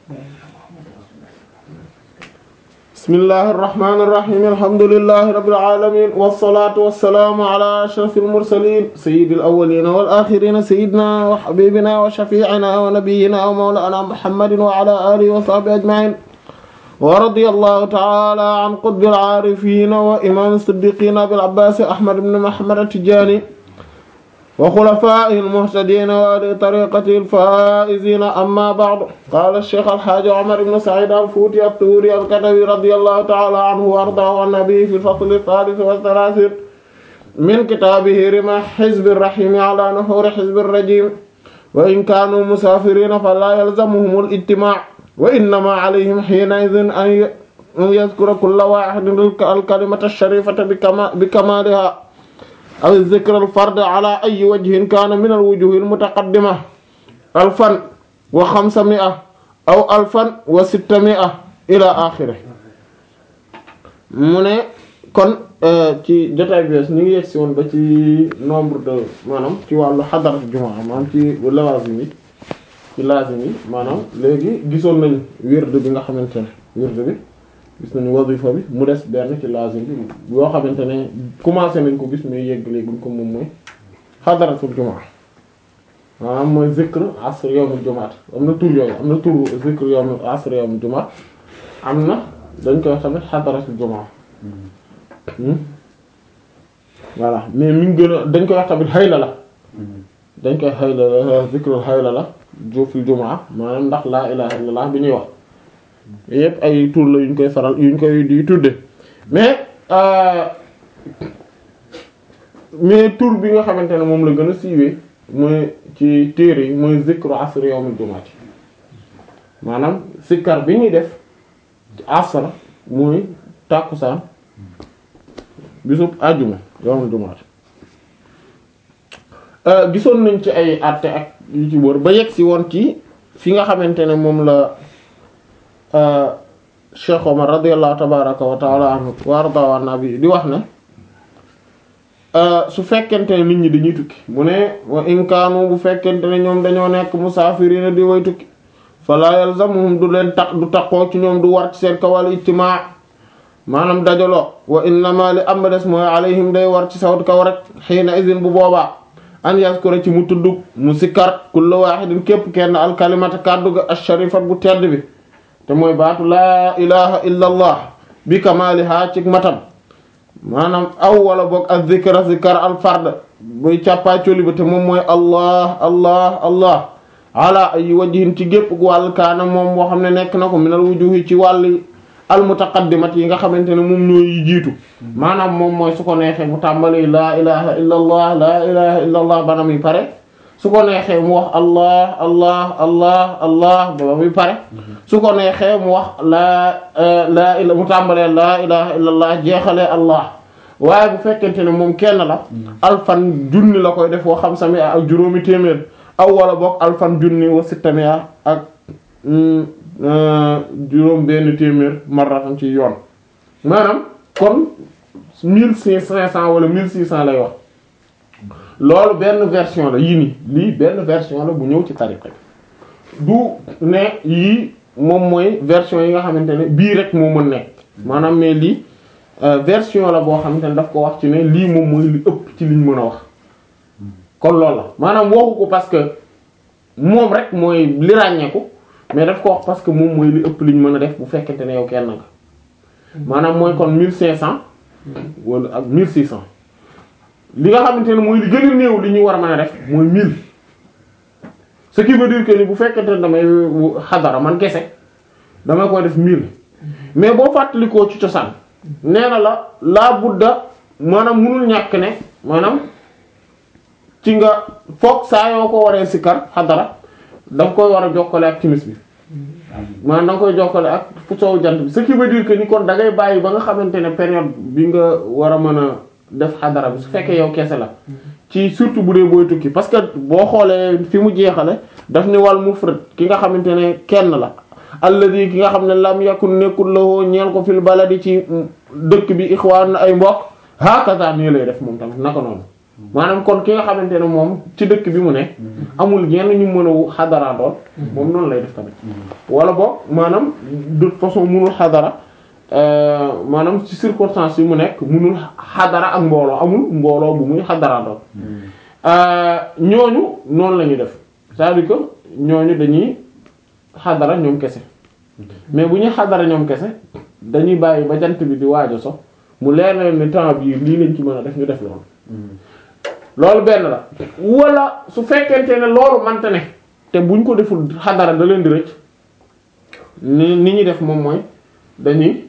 bismillahir rahmanir rahim alhamdulillahi rabbil alamin wassalatu wassalamu ala ashrafil mursalin sayyidil awwalin wal akhirin sayyidina wa habibina wa shafi'ina wa nabiyyina wa mawlana muhammadin wa ala alihi wa sahbihi ajma'in wa radiyallahu ta'ala an qutbil arifin wa imam as-siddiqin abil abbas ahmad ibn muhammad at-tijani wa xulafaa'ihi al-muhtadiina wa ahli tariiqatihi al-faa'iziina amma ba'du qaala ash-shaykh al-haaji Umar ibn Sa'iid al-Fuuti at-Tuuri al-Katawi radiyallahu ta'aala anhu wa ardaahu an-nabi fi al-fasl ath-thaalith wa ath-thalaathiin min kitaabihi rimaah hizbi ar-rahiim 'alaa nuhuuri hizbi ar-rajiim wa in kaanuu musaafiriina falaa yalzamuhum al-ijtimaa' wa innamaa 'alayhim hiina'idhin an yadhkura kulla waahidin al-kalimata ash-shariifata bikamaalihaa aw zikr al fard ala ay wajhin kaana min al wujuh al mutaqaddima alfan wa xamsami'a aw alfan wa sittami'a ila axiri mu ne kon ci jotaay bi ñu ngi yegsi woon ba ci nombre de maanaam ci wàllu xadarat jumaa maanaam ci lawazim yi ci lazim yi maanaam léegi gisoon nañ wird bi nga xamante ne wird bi gis nañu wazifa bi mu des benn ci lazim bi yoo xamante ne commencé nañ ko gis mais yegg léeguñ ko moom mooy xadaratul jumaa maanaam mooy zikr asr yawmul jumaat am na tur yooyu am na tur zikr yawmul asr yawmul jumaat am na dañ koy wax tamit xadaratul jumaa voilà mais mi ngi gën a dañ koy wax tamit xayla la dañ koy xayla la zikrul xayla la jofil jumaa maanaam ndax laa ilaha illallah bi ñuy wax yépp ay tur la yuñ koy faral yuñ koy di tudde mais mais tur bi nga xamante ne moom la gën a siiwee mooy ci téere yi mooy zikru asr yawmul jumaati maanaam sikkar bi ñuy def ci asr mooy tàkkusaan bisub àjjuma yawmul jumaati gisoon nañ ci ay àtte ak yu ci wër ba yegg si woon ci fi nga xamante ne moom la Cheikh Omar radiyallahu tabaraka wa taala anhu wa arda nabi di wax ne su fekkente ne nit ñi dañuy tukki mu ne wa in kaanu bu fekkente ne ñoom dañoo nekk musaafiriina di way tukki fala yalzamuhum du leen tax du taqoo ci ñoom du war ci seen kawal ijtimaa maanaam dajaloo wa innama li am des mooy alayhim day war ci sawt kaw rek xiina izin bu boobaa an yaskura ci mu tudd mu sikkar kullu waahidin képp kenn al kalimata kàddu ga ash-sharifat bu tedd bi te mooy baatu laa ilaha illa allah bi kamaliha ci matam maanaam aw wala boog ak zikra zikar al fard buy càppaacoli ba te moom mooy allah allah allah ala ay wajhin ci gépp wàll kaana moom boo xam ne nekk na ko minal wujuhi ci wàlli al mutaqaddimat yi nga xamante ne moom ñooy jiitu maanaam moom mooy su ko neexee mu tàmbali laa ilaha illa allah laa ilaha illa allah bana muy pare su ko neexee mu wax allah allah allah allah ba muy pare su ko neexee mu wax laa laa ila mu tàmbalee laa ilaha illa allah jeexalee allah waaye bu fekkente ne moom kenn la alfan junni la koy def woo xam sami ak juróomi téeméer aw wala boog alfan junni wa sittamia ak juróom benn téeméer marratan ci yoon maanaam kon mille cinq cent wala mille six cent lay wax loolu benn version la yii nii lii benn version la bu ñëw ci tariqa bi du ne yii moom mooy version yi nga xamante ne bii rek moo mën nekk maanaam mais lii version la boo xamante ne daf ko wax ci ne lii moom mooy li ëpp ci liñ mën a wax kon loolu la maanaam waxu ko parce que moom rek mooy li ràññeeku mais daf ko wax parce que moom mooy li ëpp liñ mën a def bu fekkente ne yow kenn nga maanaam mooy kon mille cinq cent wala ak mille six cent li nga xamante ne mooy li gën a néew li ñu war a mën a def mooy mille ce qui veut dire que ni bu fekkente ne damay xadara man kese damay koy def mille mais boo fàttalikoo ci cosaan nee na la laa budda maanaam munul ñàkk ne maanaam ci nga foog saa yoo ko waree sikkar xadara da nga koy war a jokkale ak timis bi maanaam da nga koy jokkale ak fu soowu jant bi ce qui veut dire que ni kon da ngay bàyyi ba nga xamante ne période bi nga war a mën a def xadara bi su fekkee yow kese la ci surtout bu dee booy tukki parce que boo xoolee fi mu jeexale daf ni wal mufrad ki nga xamante ne kenn la alladi ki nga xam ne lam yakun nekkul lawoo ñeel ko fil baladi ci dëkk bi ixwaan ay mbokk hakaza nii lay def moom tamit naka noonu maanaam kon ki nga xamante ne moom ci dëkk bi mu ne amul ñenn ñu mën a xadaraandoon moom noonu lay def tamit wala boog maanaam de toute façon munul xadara maanaam ci circonstance yi mu nekk munul xadara ak mbooloo amul mbooloo bu muy xadaraandoon ñooñu noonu la ñuy def c'est-à-dire que ñooñu dañuy xadara ñoom kese mais bu ñuy xadara ñoom kese dañuy bàyyi ba jant bi di waajo so mu leer na ni temps bii lii lañ ci mën a def ñu def loolu loolu benn la wala su fekkente ne loolu mante ne te buñ ko deful xadara da leen di rëcc ni ni ñuy def moom mooy dañuy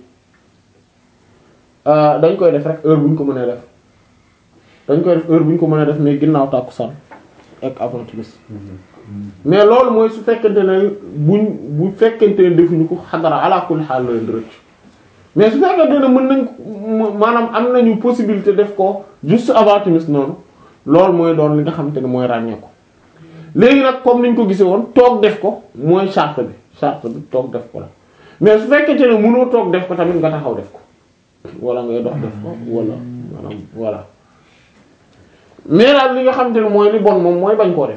dañ koy def rek heure bu ñu ko mënee def dañ koy def heure bu ñu ko mënee def mais ginnaaw tàkkusaan ak avant timis mais loolu mooy su fekkente ne buñ bu fekkente ne defuñu ko xadara ala kulli xaal la leen di rëcc mais su fekkente ne mën nañ maanaam am nañu possibilité def ko juste avant timis noonu loolu mooy doon li nga xamante ne mooy ràññee ko léegi nag comme niñ ko gisee woon toog def ko mooy charte bi charte bi toog def ko la mais su fekkente ne mënoo toog def ko tamit nga taxaw def ko wala ngay dox def ko wala maanaam voilà mais daal li nga xamante ne mooy li bon moom mooy bañ koo def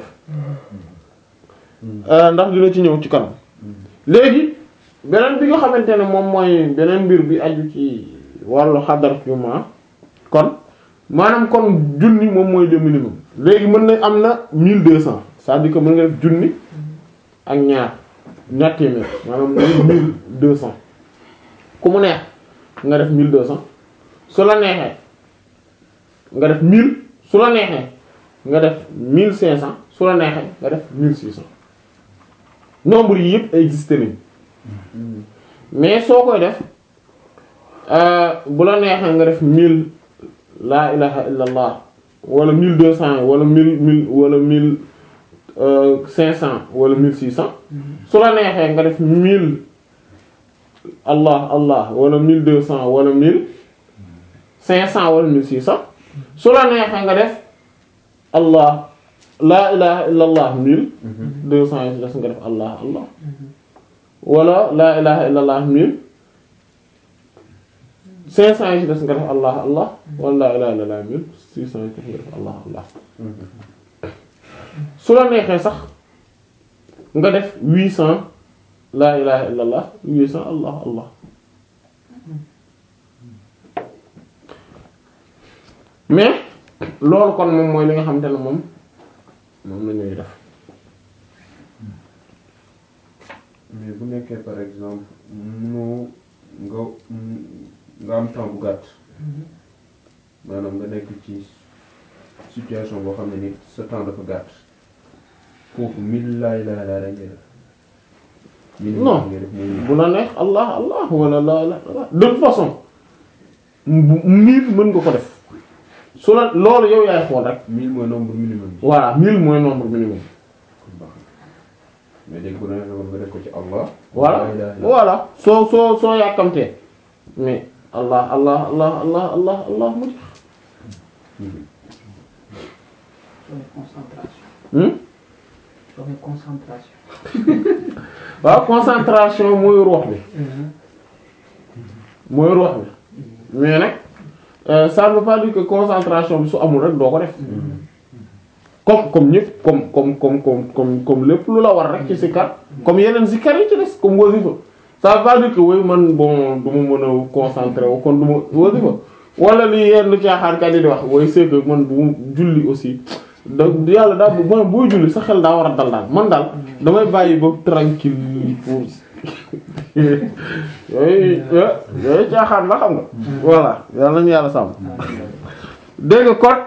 ndax dina ci ñëw ci kanam léegi beneen bi nga xamante ne moom mooy beneen mbir bi aju ci wàllu xadar juma kon maanaam kon junni moom mooy le minimum léegi mën na am na mille deux cents c'est-à-dire que mën nga def junni ak ñaar ñaar téeméer maanaam mooy mille deux cents ku mu neex nga def mille deux cents su la neexee nga def mille su la neexee nga def mille cinq cents su la neexee nga def mille six cents nombre yi yëpp existé nañ mais soo koy def bu la neexee nga def mille laa ilaha illa allah wala mille deux cents wala mille mille wala mille cinq cents wala mille six cents su la neexee nga def mille allah allah wala mille deux cents wala mille cinq cents wala mille six cents su la neexee nga def allah laa ilaha illa allah mille deux cents yi des nga def allah allah wala laa ilaha illa allah mille cinq cents yi ci des nga def allah allah wala laa ilaha illa allah mille six cents yi ci des nga def allah allah su la neexee sax nga def huit cents laa ilaha illa allah huit cents allah allah mais loolu kon moom mooy li nga xamante ne moom moom la ñuy def mais bu nekkee par exemple mënoo nga nga am temps bu gàtt maanaam nga nekk ci situation boo xam ne ni sa temps dafa gàtt foofu mille laa ilaaha illallaa rek ngay def. minimum non ngay def muy bu la neex allah allah wala la la la de toute façon mu- mille mën nga ko def su la loolu yow yaay xool rek mille mooy nombre minimum bi. voilà mille mooy nombre minimum kon baax na mais léegi bu la neexee woon nga def ko ci Allah. voilà laa ilaaha illallaa. voilà soo soo soo yàkkamtee mais allah allah allah allah allah allah mu jeex Mhm. Joxe concentration. hmm Joxe concentration. waaw concentration mooy ruux bi mooy ruux bi mais nag euh, ça ne veut pas dire que concentration bi su amul rek doo ko def comme comme ñëpp comme comme comme comme comme comme lépp lu la war rek ci sikar comme yeneen sikar yi ci des comme wasifa ça veut pas dire que woy man bon du ma mën a concentré wu kon du ma wasifa wala li yenn caaxaankat yi di wax woy c'est que man bu ma julli aussi da yàlla daa bu man booy julli sa xel daa war a dal daal man daal damay bàyyi ba tranquille pour yooyu yooyu caaxaan la xam nga voilà yàlla nañu yàlla sàmm dégg nga kon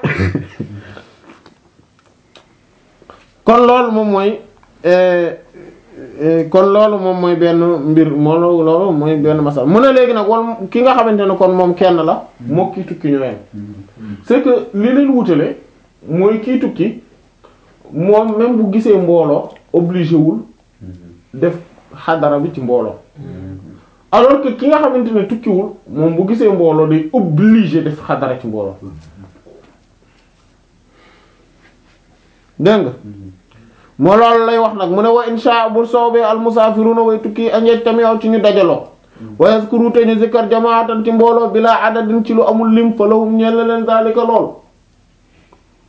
kon loolu moom mooy euh, euh, kon loolu moom mooy benn mbir moo loolu mooy benn masal mu ne léegi nag wal ki nga xamante ne kon moom kenn la moo kii tukki ñoo yem c'est que li leen wutale mooy kii tukki moom même bu gisee mbooloo obligé wul def xadara bi ci mbooloo alors que ki nga xamante ne tukkiwul moom bu gisee mbooloo day obligé def xadara ci mbooloo dégg nga moo loolu lay wax nag mu ne wa insha bu soobee al musaafiruna way tukki añeej tamit yow ci ñu dajaloo wa yazkuru te ñu zikkar jamaatan ci mbooloo bila adadin ci lu amul lim fa lahum ñeel na leen zalika lool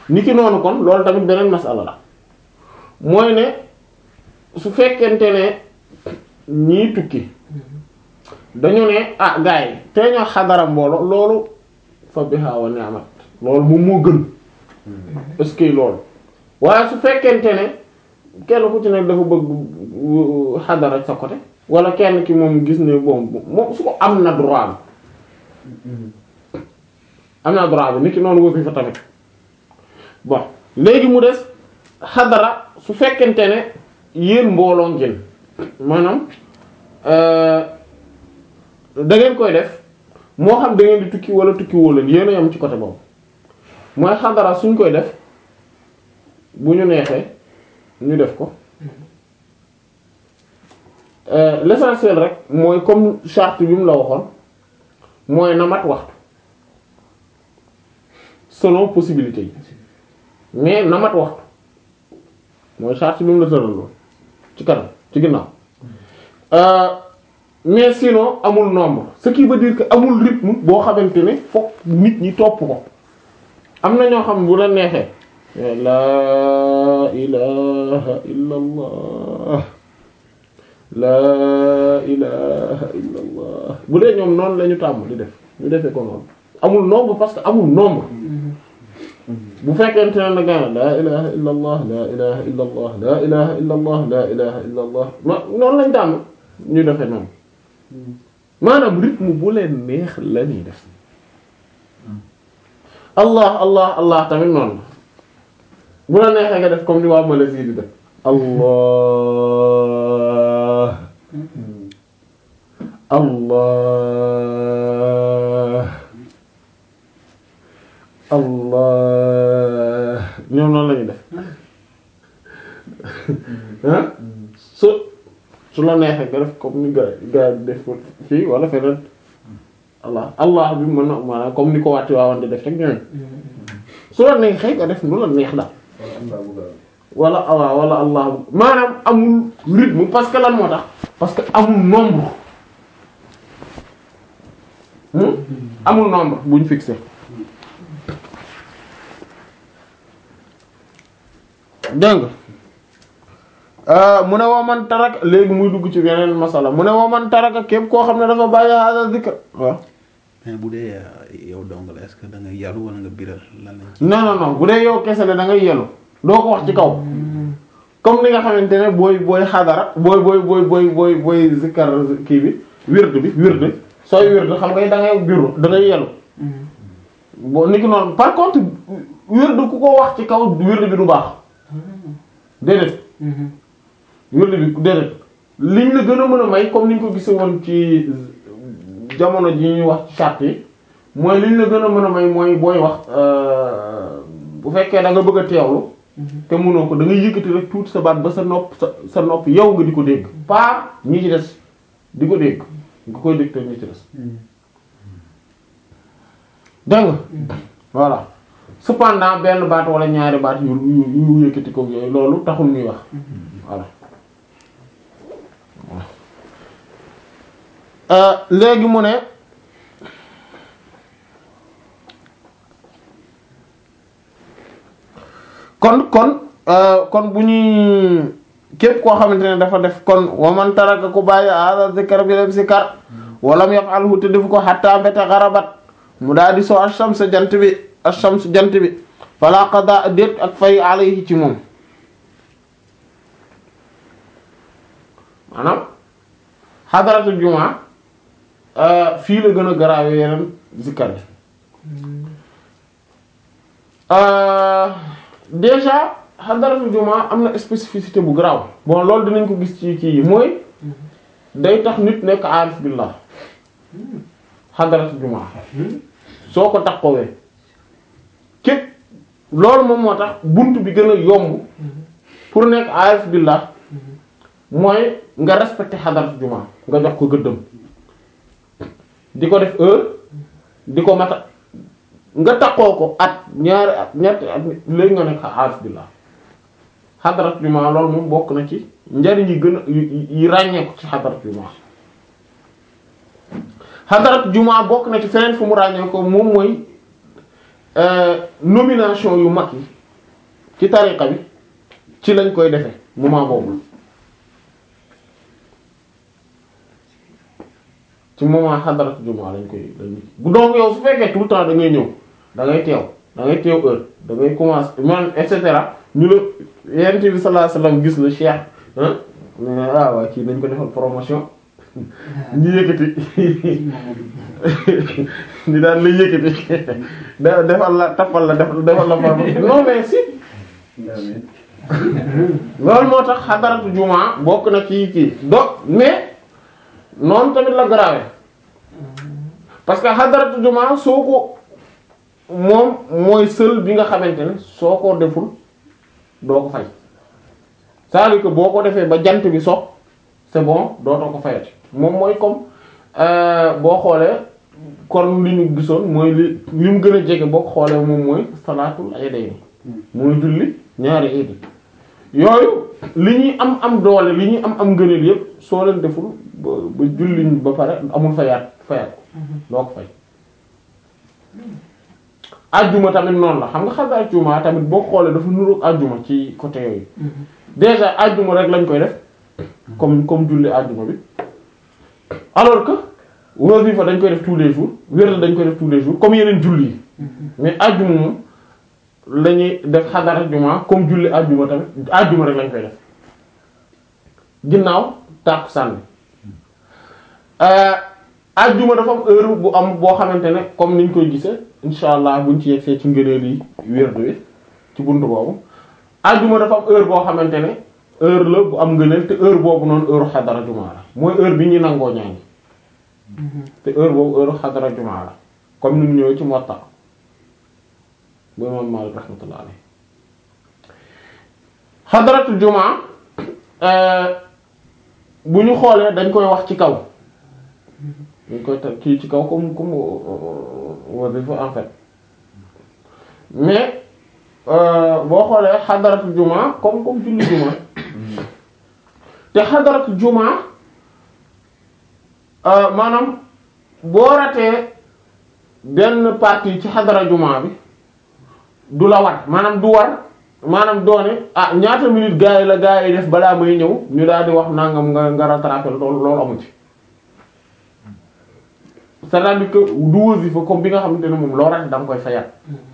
niki noonu kon loolu tamit beneen masala la mooy ne su fekkente ne ñii tukki dañu ne ah gars yi tey ñoo xadara mbooloo loolu fa biha wa ni'mat loolu moom moo gën est-ce que loolu waaye su fekkente ne kenn ku ci nekk dafa bëgg xadara sa côté wala kenn ki moom gis ne bon moom su ko am na droit bi am na droit bi nit ki noonu wëfi fa tamit bon léegi mu des xadara su fekkente ne yéen mbooloo ngeen maanaam da ngeen koy def moo xam da ngeen di tukki wala tukki woo leen yéen a yam ci côté boobu mooy xadara suñ koy def bu ñu neexee ñu def ko l'essentiel rek mooy comme charte bi mu la waxoon mooy na mat waxtu selon possibilité yi mais na mat waxtu mooy charte bi mu la tëraloon ci kanam ci ginnaaw mais sinon amul nombre ce qui veut dire que amul rythme boo xamante ne fokk nit ñi topp ko am na ñoo xam bu la neexee laa ilaha illa allah laa ilaha illa allah bu dee ñoom noonu la ñu tàmm di def ñu defee ko noonu amul nombre parce que amul nombre bu fekkente ne nag laa ilaha illa allah laa ilaha illa allah laa ilaha illa allah laa ilaha illa allah ma noonu lañ tàmm ñu defee noonu maanaam rythme bu leen neex la ñuy def allah allah allah tamit noonu bu la neexee nga def comme ni waa Malaisie di def allah allah allah ñoom noonu la ñuy def ah su su la neexee nga def comme ni gaa gaa def ko fii wala feneen allah allah bi mën na maanaam comme ni ko wàtti waawan di def rek ñooy su la neexee nga def nu la neex daal wala allah wala allah maanaam amul rythme parce que lan moo tax parce que amul nombre amul nombre buñ fixé dégg nga mu ne waman taraka léegi muy dugg ci yeneen masala mu ne waman taraka képp koo xam ne dafa bàyyi hada zikr waaw mais bu dee yow dong la est-ce que da nga yaru wala nga biral lan lañ non non non bu dee yow kese la da ngay yelu doo ko wax ci kaw comme ni nga xamante ne booy booy xadara booy booy booy booy booy booy zikkar kii bi wird bi wird sooy wird xam nga da ngay biru da ngay yelu boo ni ki noonu par contre wird ku ko wax ci kaw wird bi du baax déedéet wird bi déedéet liñ la gën a mën a may comme niñ ko gise woon ci jamono ji ñuy wax ci charte yi mooy liñ la gën a mën a may mooy booy wax bu fekkee da nga bëgg a teewlu te mënoo ko da ngay yëkkati rek tuuti sa baat ba sa nopp sa sa nopp yow nga di ko dégg pas ñi ci des di ko dégg nga koy dégg te ñi ci des dégg nga voilà cependant benn baat wala ñaari baat yu yu yu yëkkati ko yooyu loolu taxul ñuy wax voilà léegi mu ne kon kon kon bu ñuy képp koo xamante ne dafa def kon waman taraka ku bàyyi hada zikr bi dem sikar walam yaf'alhu te defu ko hatta mbete xarabat mu daal di soo ashams jant bi ashams jant bi fala qada déet ak fay alayhi ci moom maanaam xadaratul jumaa fii la gën a garaawe yeneen zikkar bi déjà xadaratul jumaa am na spécificité bu garaaw bon loolu dinañ ko gis ci kii yi mooy day tax nit nekk aarif billah xadaratul jumaa soo ko taxawee képp loolu moom moo tax bunt bi gën a yomb pour nekk aarif billah mooy nga respecté xadaratul jumaa nga jox ko gëddëm di ko def heure di ko mata nga taxoo ko at ñaari at ñetti at léegi nga nekk aarif billah xadarat jumaa loolu moom bokk na ci njariñ yi gën a yi ràññeeku ci xadarat jumaa xadarat jumaa bokk na ci feneen fu mu ràññee ko moom mooy nomination yu mag yi ci tariqa bi ci lañ koy defe moment boobu ci moment xadarat jumaa lañ koy lañ bu donc yow su fekkee tout le temps da ngay ñëw da ngay teew da ngay teew heure da ngay commencer man et cetera ñu la yonent bi sallallahu alayhi wasallam gis la cheikh ah ne ah waa kii nañ ko defal promotion ñu yëkkati ñu daan la yëkkati da defal la tappal la defal defal la promotion non mais si loolu moo tax xadaratu jumaa bokk na ci kii do mais noonu tamit la grave parce que xadaratu jumaa soo ko moom mooy seul bi nga xamante ne soo ko deful doo ko fay c'est-à-dire que boo ko defee ba jant bi sox c'est bon dootoo ko fayati moom mooy comme boo xoolee kon li ñu gisoon mooy li li mu gën a jege boo ko xoolee moom mooy salaatul iidayni mooy julli ñaari iidi yooyu li ñuy am am doole li ñuy am am ngëneel yépp soo leen deful ba ba julliñ ba pare amul fayaat fayaat ko doo ko fay ajjuma tamit noonu la xam nga xam nga ajjuma tamit boo xoolee dafa nuroog ajjuma ci côté yooyu déjà ajjuma rek lañ koy def comme comme julli ajjuma bi alors que wasifa dañ koy def tous les jours wérd dañ koy def tous les jours comme yeneen julli yi mais ajjuma moom la ñuy def xadara juma comme julli ajjuma tamit ajjuma rek lañ koy def ginnaaw tàkkusaan bi ajjuma dafa am heure bu am boo xamante ne comme niñ koy gisee insha allah buñ ci yegsee ci ngëneel yi wérdu wi ci buntu boobu ajjuma dafa am heure boo xamante ne heure la bu am ngëneel te heure boobu noonu heure xadara juma la mooy heure bi ñuy nangoo ñaani te heure boobu heure xadara juma la comme ni mu ñëwee ci Muwatta bu imam Maalik rahmatullah alayhi xadaratu juma bu ñu xoolee dañ koy wax ci kaw dañ koy teg kii ci kaw comme comme wasifa en fait mais boo xoolee xadaratu juma comme comme julli juma te xadaratu juma maanaam boo ratee benn partie ci xadara juma bi du la war maanaam du war maanaam doone ah ñaata minute gaa yi la gaa yi def balaa may ñëw ñu daal di wax nangam nga nga rattraper loolu loolu amu ci c'est-à-dire que du wasifa comme bi nga xamante ne moom loo rate da nga koy fayat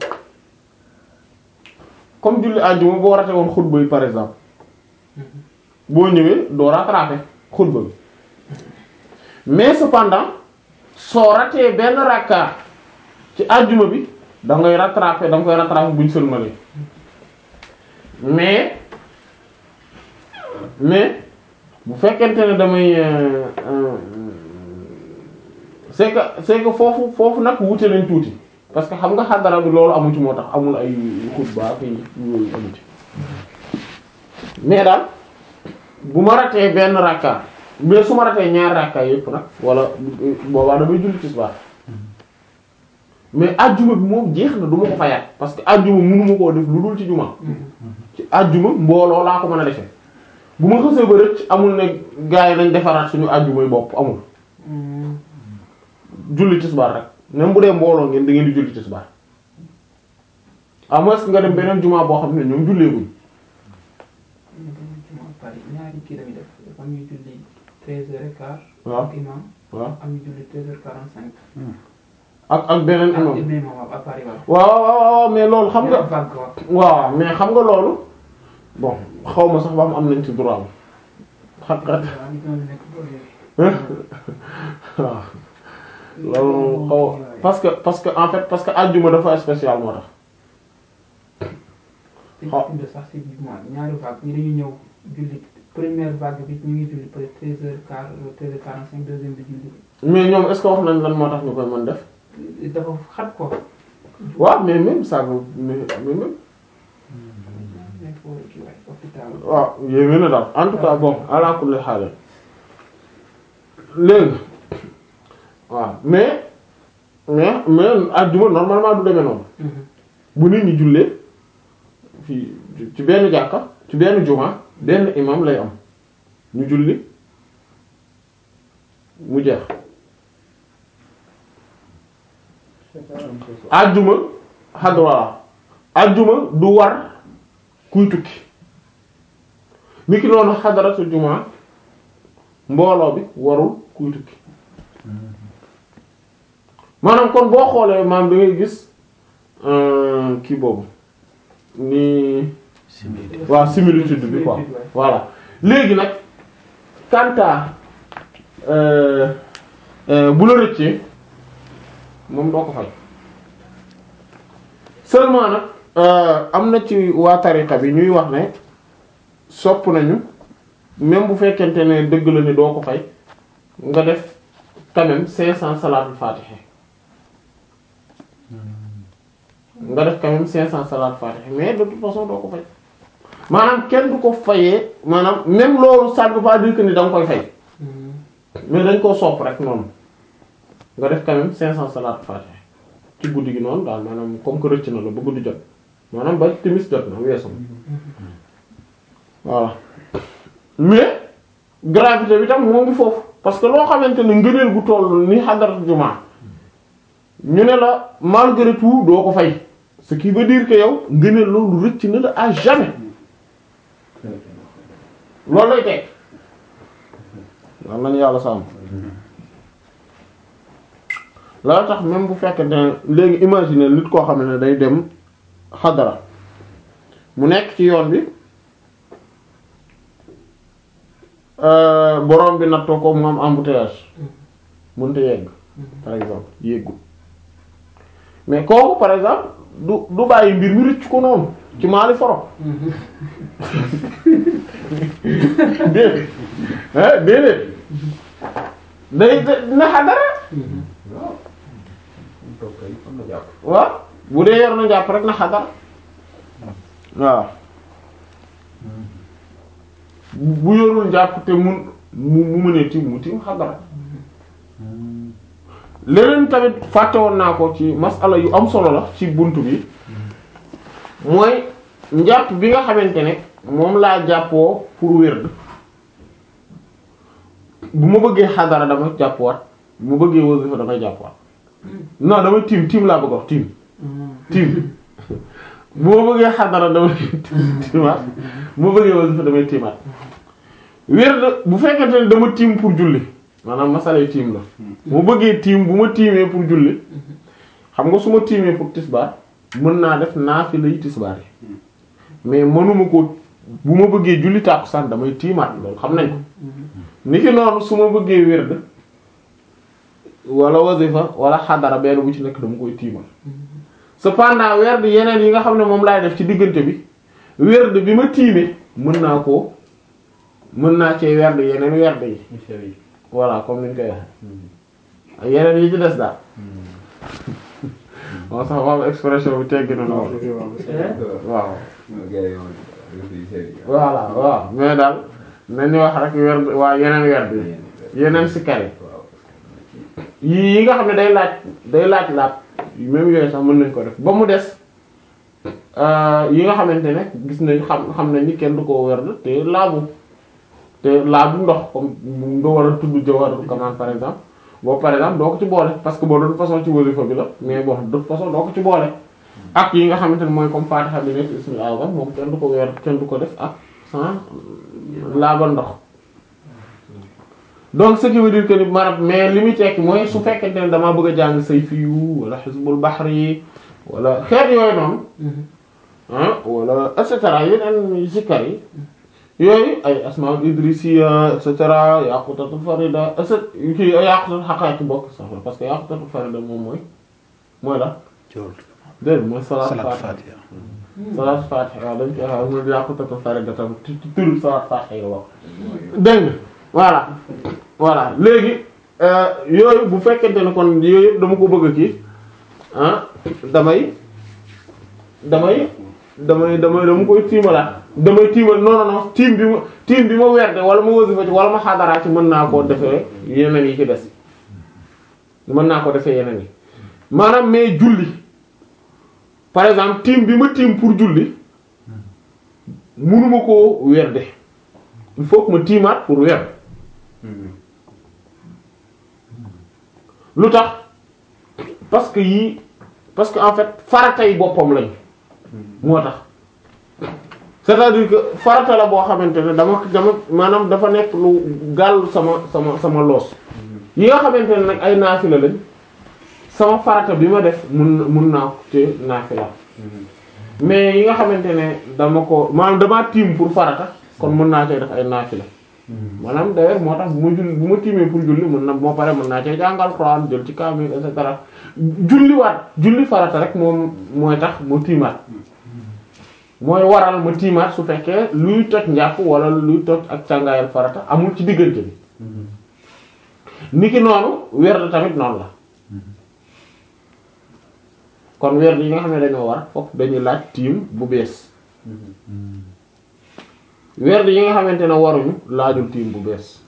comme julli àjjuma boo rate woon xutba yi par exemple boo ñëwee doo rattraper xutba bi mais cependant soo ratee benn rakka ci àjjuma bi da ngay rattraper da nga koy rattraper buñ sëlmalee mais mais bu fekkente ne damay c'est que c'est que foofu foofu nag wute nañ tuuti parce que xam nga xadara bi loolu amu ci moo tax amul ay xutba fi yooyu amu ci mais daal bu ma ratee benn rakka mais su ma ratee ñaar rakka yépp nag wala boobaa damay julli tisbaar mais ajjuma bi moom jeex na du ma ko fayaat parce que ajjuma mënuma koo def lu dul ci juma ci ajjuma mbooloo laa ko mën a defee bu ma xësee ba rëcc amul ne gars yi nañ defaraat suñu ajjumay bopp amul julli tisbaar rek même bu dee mbooloo ngeen da ngeen di julli tisbaar à moins que nga dem beneen juma boo xam ne ñoom julleeguñ Paris ñaari kii lañuy def dafa am ñuy julli treize heures et quart. waaw ak imam waaw am ñu julli treize heures quarante cinq. ak ak beneen ak imam imam waaw à Paris waaw. waaw waaw waaw mais loolu xam nga vague waaw. waaw mais xam nga loolu bon xaw ma sax ba am am nañ ci droit xat xat waaw ñu doon nekk boole. waaw loolu xaw parce que parce que en fait parce que àjjuma dafa spécial moo tax dañu bind sax ci mois ñaari vague ñi dañuy ñëw julli première vague bi ñu ngi julli peut être treize heures quart treize heures quarante cinq deuxième bi julli mais ñoom est-ce que wax nañ lan moo tax ñu koy mën def dafa xat quoi. waaw mais même ça veut mais mais même nekk foofu kii waay hôpital. waaw yéeme na daal en tout cas bon ala kulli haal léegi waaw mais mais mais àjjuma normalement du demee noonu bu nit ñi jullee fii ci benn jàkka ci benn juma benn imam lay am ñu julli mu jeex àjjuma xadwala àjjuma du war kuy tukki niki noonu xadaratul jumaa mbooloo bi warul kuy tukki maanaam kon boo xoolee maam da ngay gis euh, kii boobu ni simili waaw similitude bi quoi Similitude, ouais. voilà léegi nag kanta euh, euh, bu la rëccee moom doo ko fay seulement nag euh, am na ci waa tariqa bi ñuy wax ne sopp nañu même bu fekkente ne dëgg la ni doo ko fay nga def quand même cinq cents salaatul fatiha nga def quand même cinq cents salaatul fatiha mais de toute façon doo ko fay maanaam kenn du ko fayee maanaam même loolu ça ne veut pas dire que ni da nga koy fay mais dañ koo sopp rek noonu nga def quand même 500 salaat fatiha ci guddi gi noonu daal maanaam comme que rëcc na la ba guddi jot maanaam ba timis jot na weesu voilà mais gravité bi tam moo ngi foofu parce que loo xamante ne ngëneel gu toll ni xadarat jumaa ñu ne la malgré tout doo ko fay ce qui veut dire que yow ngëneel loolu rëcc na la à jamais loolu lay teg lan lañu yàlla sàmm loolu tax même bu fekkee ne léegi imaginer nit koo xam ne day dem xadara mu nekk ci yoon bi euh, borom bi nattoo ko mu am embouteillage mënta yegg par exemple yéggul mais kooku par exemple du du bàyyi mbir mi rëcc ko noonu ci maali foro déedéet ah déedéet day na xadara waaw mu toog kay am na jàpp waaw bu dee yor na jàpp rek na xadara waaw bu bu yorul jàpp te mun mu mu mënee tim mu tim xadara leneen tamit fàtte woon naa ko ci masala yu am solo la ci buntu bi mooy njàpp bi nga xamante ne moom laa jàppoo pour wérd bu ma bëggee xadara dama jàppwaat bu ma bëggee wasifa damay jàppwaat non damay tiim tiim laa bëgg a wax tiim tiim bu ma bëggee xadara damay tiimaat bu ma bëggee wasifa damay tiimaat wérd bu fekkente ne dama tiim pour julli maanaam masalay tiim la bu ma bëggee tiim bu ma tiimee pour julli xam nga su ma tiimee pour tisbaar mën naa def naafila yi tisbaar yi mais mënuma ko bu ma bëggee julli tàkkusaan damay tiimaat loolu xam nañ ko niki noonu su ma bëggee wérd wala wasifa wala xadara benn bu ci nekk dama koy tiimal cependant werd yeneen yi nga xam ne moom laay def ci diggante bi werd bi ma tiimee mën naa ko mën naa cee werd yeneen werd yi ñu sew yi voilà comme niñ koy waxee yeneen yi ci des daal moo sax wax expression bi teggi na loolu waaw voilà waaw mais daal nañu wax rek werd waa yeneen werd yi yeneen sikkar yi yi yi nga xam ne day laaj day laaj laab même yooyu sax mën nañ ko def ba mu des euh, yi nga xamante ne gis nañ xam xam nañ ni kenn du ko werd te laabu te laabu ndox comme nga war a tudd jawharatul kamal par exemple boobu par exemple doo ko ci boole parce que boo doon façon ci wasifa bi la mais bon de toute façon doo ko ci boole ak yi nga xamante ne mooy comme fatiha bi nekk ismil azam moom kenn du ko werd kenn du ko def ak sans laabal ndox donc ce qui veut dire que ni maanaam mais li muy tekki mooy su fekkente ne damaa bëgg a jàng sayfiyu wala xisbul bahri wala xeet yooyu noonu ah wala et cetera yeneen zikkar yi yooyu ay asmaul idrisiya et cetera yaqutatul farida et cetera kii yaqutatul haqaiq bokk sax la parce que yaqutatul farida moom mooy mooy la jool dégg mooy salaat salaat fatiha fatiha salaat fatiha waaw dañ koy wax mooy yaqutatul farida tam ci ci turu salaat fatiha yi wax dégg nga voilà voilà léegi euh, yooyu bu fekkente ne kon yooyu yëpp dama ko bëgg a kii ah damay damay damay damay dama koy tiimalaat damay tiimal non non non tiim bi ma tiim bi ma werde wala ma wasifa ci wala ma xadaraat ci mën naa koo defee yeneen yi ci des mën naa ko defee yeneen yi maanaam mais julli par exemple tiim bi ma tiim pour julli mënuma koo werde il faut que ma tiimaat pour werd lu tax parce que yii parce que en fait faratay boppam lañ moo tax c'est-à-dire que farata la boo xamante ne dama dama maanaam dafa nekk lu gàll sama sama sama loos yi nga xamante ne nag ay naafila lañ sama farata bi ma def mun mun naa ko ci naafila mais yi nga xamante ne dama ko maanaam dama tiim pour farata kon mën naa cee def ay naafila maanaam d'ailleurs moo tax bu ma julli bu ma tiimee pour julli mën na moo pare mën naa cee jàngal Alxuraan jël ci kaamil et cetera julliwaat julli farata rek moom mooy tax ma tiimaat mooy waral ma tiimaat su fekkee luy toj njàpp wala luy toj ak càngaayal farata amul ci diggante bi niki noonu werd tamit noonu la kon werd yi nga xam ne dañoo war foofu dañuy laaj tiim bu bees werd yi nga xamante ne waruñu laajul tiim bu bees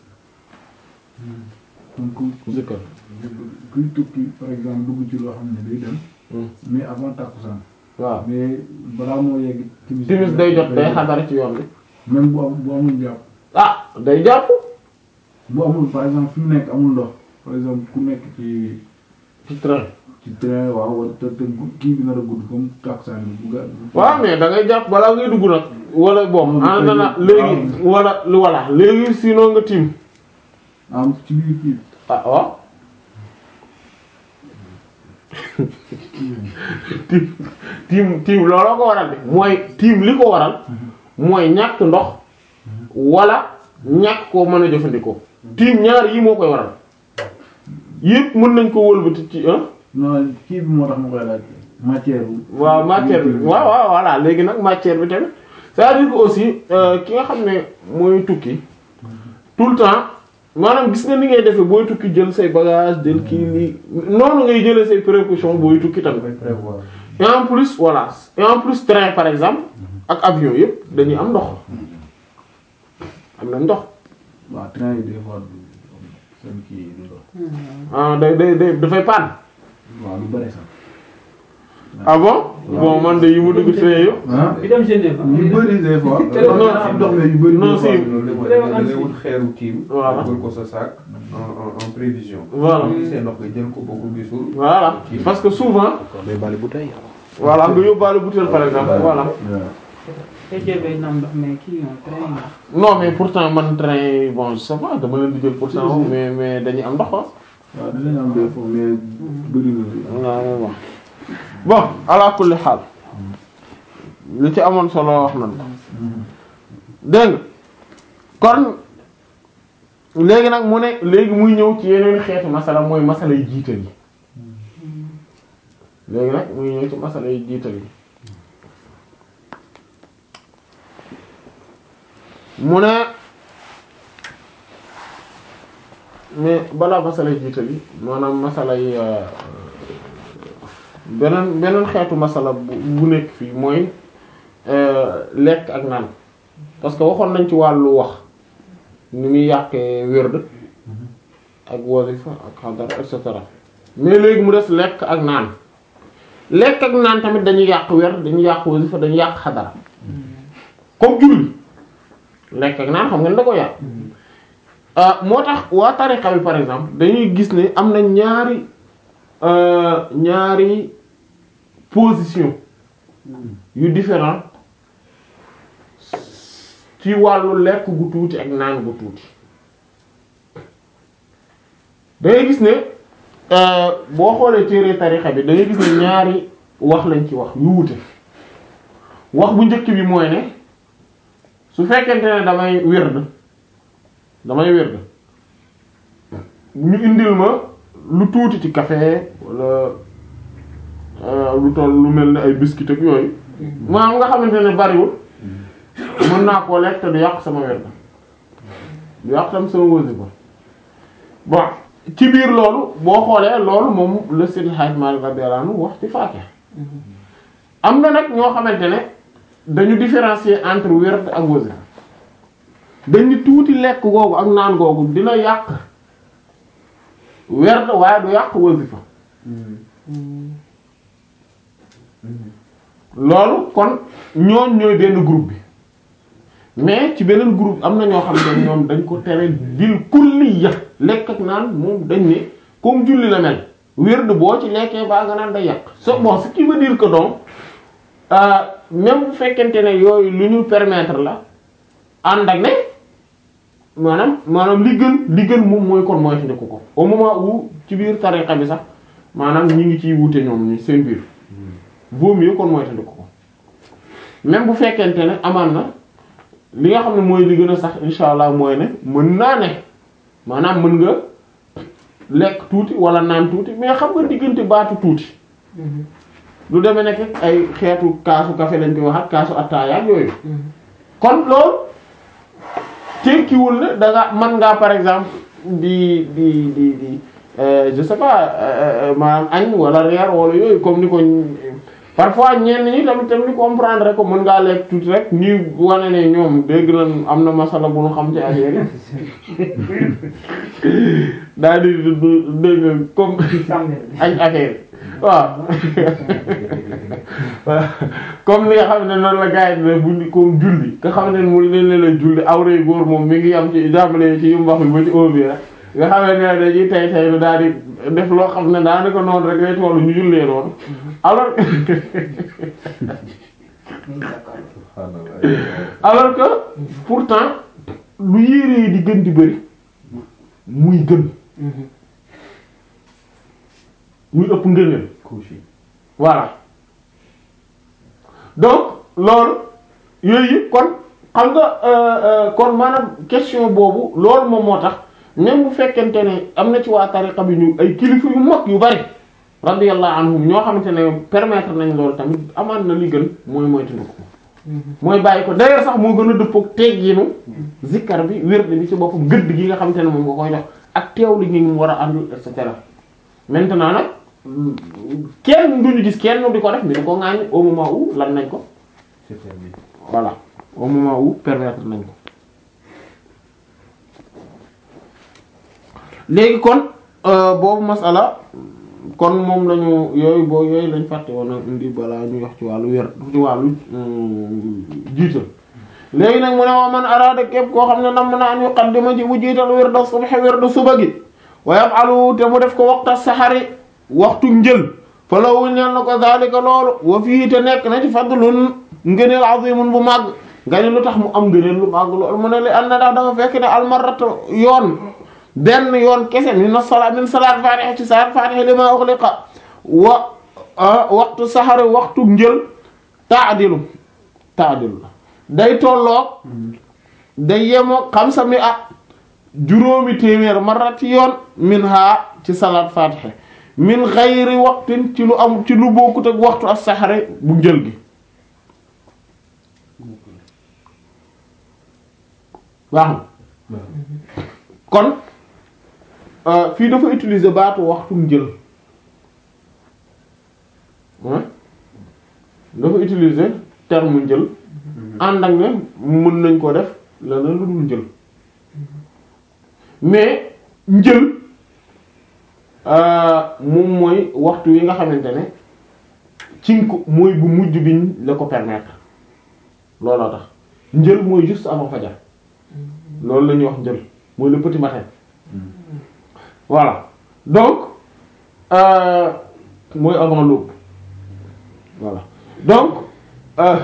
donc zikkar kuy tukki par exemple dugg ci loo xam ne day dem mais avant takkusaan waaw mais balaa moo yegg timis timis day jot day xadar ci yoon bi même bu am bu amul jàpp ah day jàpp bu amul par exemple fi mu nekk amul ndox par exemple ku nekk ci ci train ci train waaw wala te te gu- kii bi nar a gudd comme takkusaan bi bu ga waaw mais da ngay jàpp balaa ngay dugg nag wala bon Moom ana na kay- léegi wala lu wala léegi sinon nga tiim am ci biir kii ah waaw tiim tiim tiim looloo ko waral de mooy tiim li ko waral mooy ñàkk ndox wala ñàkk koo mën a jëfandikoo tiim ñaar yi moo koy waral yépp mën nañ ko wëlbati ci ah non kii bi moo tax ma koy laaj matière waaw matière bi waaw waaw voilà léegi nag matière bi tamit c'est-à-dire que aussi euh, ki nga xam ne mooy tukki tout le temps maanaam gis nga ni ngay defee booy tukki jël say bagage jël kii lii noonu ngay jëlee say précaution booy tukki tamit dafay prévoir et en plus voilà et en plus train par exemple ak avion yëpp dañuy am ndox am na ndox waaw train yi des fois du seen kii du ndox ah day day day dafay panne waaw lu bëri sax ah bon bon man de yi mu dugg train yëpp ah bi dem Genève yu bëri des fois non, am ndox mais yu bëri non, des fois si. loolu la mooy Vraiment da ngay si. wut xeeru tiim. Voilà. dugal ko sa sac en en en prévision. Voilà. boo gisee ndox nga jël ko boo ko gisul. voilà parce que souvent day bali bouteille voilà nga yóbbaale bouteille par exemple voilà TGV na am ndox mais kii moom train yi non mais pourtant man train bon je sais pas dama leen di jël pourtant mais mais dañuy am ndox ah. waaw dinañ am des fois mais bëri na waaw bon bon ala kulli xaal li ci amoon solo wax nañ ko dégg nga kon léegi nag mu ne léegi muy ñëw ci yeneen xeetu masala mooy masala yi jiital yi léegi nag muy ñëw ci masala yi jiital yi mu ne mais balaa masala yi jiital yi maanaam masala yi euh, beneen beneen xeetu masala bu bu nekk fii mooy euh, lekk ak naan parce que waxoon nañ ci wàllu wax ni muy yàqee wérd ak wasifa ak xadar et cetera mais léegi mu des lekk ak naan lekk ak naan tamit dañuy yàq wérd dañuy yàq wasifa dañuy yàq xadara comme julli lekk ak naan xam ngeen da ko yàq ah moo tax waa tariqa bi par exemple dañuy gis ne am na ñaari euh, ñaari position yu différent ci wàllu lekk gu tuuti ak naan gu tuuti da ngay gis ne euh, boo xoolee téere tariqa bi da ngay gis ne ñaari wax lañ ci wax yu wute wax bu njëkk bi mooy ne su fekkente ne damay wérd damay wérd ñu indil ma lu tuuti ci café wala euh, lu toll lu mel ne ay biscuit ak yooyu maanaam nga xamante ne bariwul mën naa koo lekk te du yàq sama wérd du yàq tam sama wasifa bon ci biir loolu boo xoolee loolu moom le Seydi Hadji Malick radiyallahu anhu wax ci Faatiha am na nag ñoo xamante ne dañu différencier entre werd ak wasifa dañ ni tuuti lekk googu ak naan googu dina yàq werd waaye du yàq wasifa loolu kon ñooñ ñooy benn groupe bi mais ci beneen groupe am na ñoo xam ne ñoom dañ ko tere bil kulliya lekk ak naan moom dañ ne comme julli la mel werd boo ci lekkee baa nga naan day yàq so bon ce qui veut dire que donc euh, même bu fekkente ne yooyu lu ñu permettre la ànd ak ne maanaam maanaam li gën li gën moom mooy kon mooy xindiku ko au moment où ci biir tariqa bi sax maanaam ñi ngi ciy wute ñoom ñi seen biir vaut mieux kon mooy xindiku ko même bu fekkente ne amaan na li nga xam ne mooy li gën a sax insha allah mooy ne mën naa ne maanaam mën nga lekk tuuti wala naan tuuti mais xam nga diggante baatu tuuti lu demee nekk ay xeetu kaasu café lañ koy wax ak kaasu attaaya ak yooyu kon loolu tekkiwul ne da nga mën ngaa par exemple di di di di euh, je sais pas euh, euh, maanaam añ wala reer wala yooyu comme ni ko parfois ñenn ñi tamit tamit comprendre ko mën ngaa lekk tuuti rek ñi wane ne ñoom dégg nañ am na masala bu ñu xam ci affaire yi daal di dégg nga comme añ affaire yi waaw voilà comme li nga xam ne noonu la gars yi ne bu ñu comme julli nga xam ne mu leen leen la julli awray góor moom mi ngi am ci jàmbale ci yu mbax bi ba ci óob yi rek nga xam ne ne dañuy tay tay lu daal di def loo xam ne daanaka noonu rek lay tollu ñu jullee noonu alors alors que pourtant lu yére yi di gën di bëri muy gën muy ëpp ngëneel couche yi voilà donc loolu yooyu yëpp kon xam nga euh, euh, kon maanaam question boobu loolu moom moo tax même bu fekkente ne am na ci waa tariqa bi ñu ay kilifa yu mag yu bari radiyallahu anhum ñoo xamante ne permettre nañ loolu tamit amaan na li gën mooy moytandiku ko mooy bàyyi ko d'ailleurs sax moo gën a dëppook teggiinu zikkar bi wérd bi ci boppam gëdd gi nga xamante ne moom nga koy jox ak teewlu gi mu war a àndul et cetera maintenant nag kenn duñu gis kenn di ko def mais di ko ŋaañ au moment où lan nañ ko c'est permis voilà au moment où permettre nañ ko léegi kon euh, boobu masala kon moom lañu yooyu boo yooyu lañ fàtte woon a indi balaa ñu wax ci wàllu wér ci wàllu jiital léegi nag mu ne waa man araada képp koo xam ne nam na an yuqaddima ci bu jiital wirda subhi wirda suba gi wa yaf'alu te mu def ko waxta saxari waxtu njël fa lawu ñeel na ko zalika loolu wa fii te nekk na ci fadlun ngëneel azimun bu màgg nga ni lu tax mu am ngëneel lu màgg loolu mu ne li an na ndax dafa fekk ne almaratu yoon benn yoon kese min as-salaat min salaat fatiha ci salaat fatiha lima ughliqa wa waxtu saxari waxtu njël taadilu taadilu day tolloog day yemoo xamsa mi at juróomi téeméer marati yoon min ha ci salaat fatiha min xayri waxtin ci lu am ci lu bokkut ak waxtu as-saxari bu njël gi waaw kon euh, fii dafa utiliser baatu waxtu njël hein dafa utiliser terme njël ànd ak ne mën nañ ko def leneen lu dul njël mais njël euh, moom mooy waxtu wi nga xamante ne ci ko mooy bu mujj biñ la ko permettre looloo tax njël mooy juste avant fajar loolu la ñuy wax njël mooy le petit matin voilà donc euh, mooy avant l'aube voilà donc euh,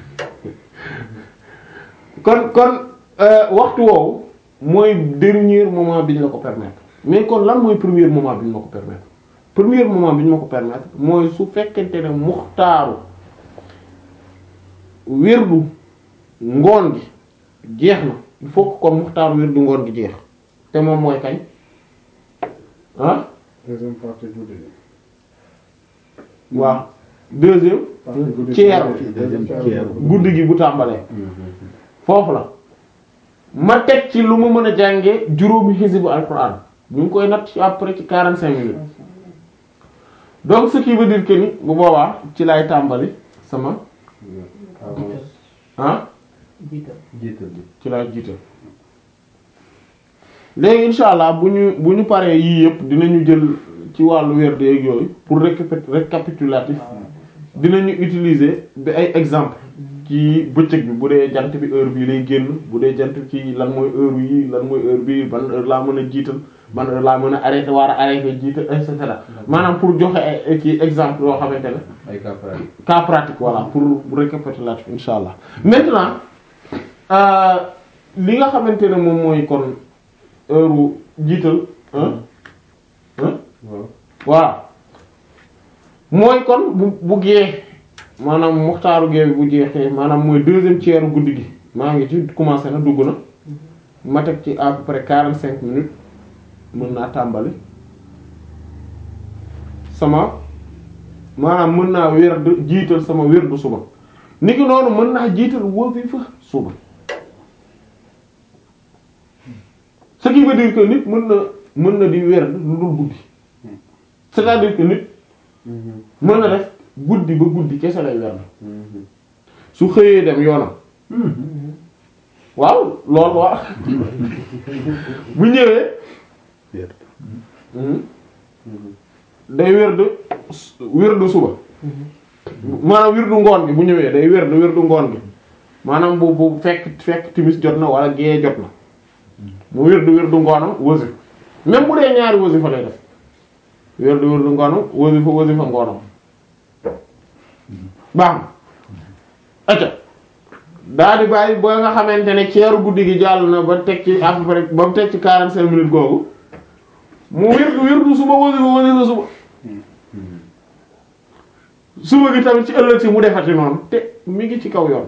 kon kon euh, waxtu woowu mooy dernier moment bi ñu la ko permettre mais kon lan mooy premier moment bi ñu ma ko permettre premier moment bi ñu ma ko permettre mooy su fekkente ne muxtaaru wirdu ngoon gi jeex na il faut que kon muxtaaru wirdu ngoon gi jeex te moom mooy kañ ah deuxième partie guddi gi. waaw deuxième partie guddi gi. ceer deuxième ceer. guddi gi bu tàmbalee foofu la ma teg ci lu ma mën a jànge juróomi xisibu alquran ñu ngi koy natt ci après ci quarante cinq minutes donc ce qui veut dire que ni bu boobaa ci lay tàmbali sama ah jiital jiital bi ci lay jiital léegi insha allah bu ñu bu ñu paree yii yëpp dinañu jël ci wàllu werd yeeg yooyu pour récapit récapitulatif dinañu utiliser bi ay exemple ci bëccëg bi bu dee jant bi heure bii lay génn bu dee jant bi ci lan mooy heure yi lan mooy heure bii ban heure laa mën a jiital ban heure laa mën a arrêté war a arrêté jiital et cetera maanaam pour joxe ay ci exemple yoo xamante ne ay cas pratique cas pratique voilà pour récapitulatif insha allah maintenant euh, li nga xamante ne moom mooy kon heure jiital hein hein waaw voilà mooy kon bu bu gee maanaam muxtaaru gee bi bu jeexee maanaam mooy deuxième tiers guddi gi maa ngi ci commencé na dugg na ma teg ci à peu près quarante cinq minutes mën naa tàmbali sama maanaam mën naa werd jiital sama werdu suba niki noonu mën naa jiital wasifa suba ce qui veut dire que nit mën na mën na di werd lu dul guddi c'est-à-dire que nit mën na def guddi ba guddi kese lay werd su xëyee dem yoonam waaw loolu waaw bu ñëwee Werd. day werd werdu suba maanaam werdu ngoon gi bu ñëwee day werd werdu ngoon gi maanaam bu bu fekk fekk timis jot na wala gée jot na mu werdu werdu ngoonam wasif même bu dee ñaari wasifa lay def werdu werdu ngoonam wasifa wasifa ngoonam baax na acca daa di bàyyi ba nga xamante ne ceeru guddi gi jàll na ba teg ci à peu près ba mu teg ci quarante cinq minutes googu mu wirdu wirdu suba wasifa wasifa suba suba gi tamit ci ëllëg si mu defati noonu te mi ngi ci kaw yoon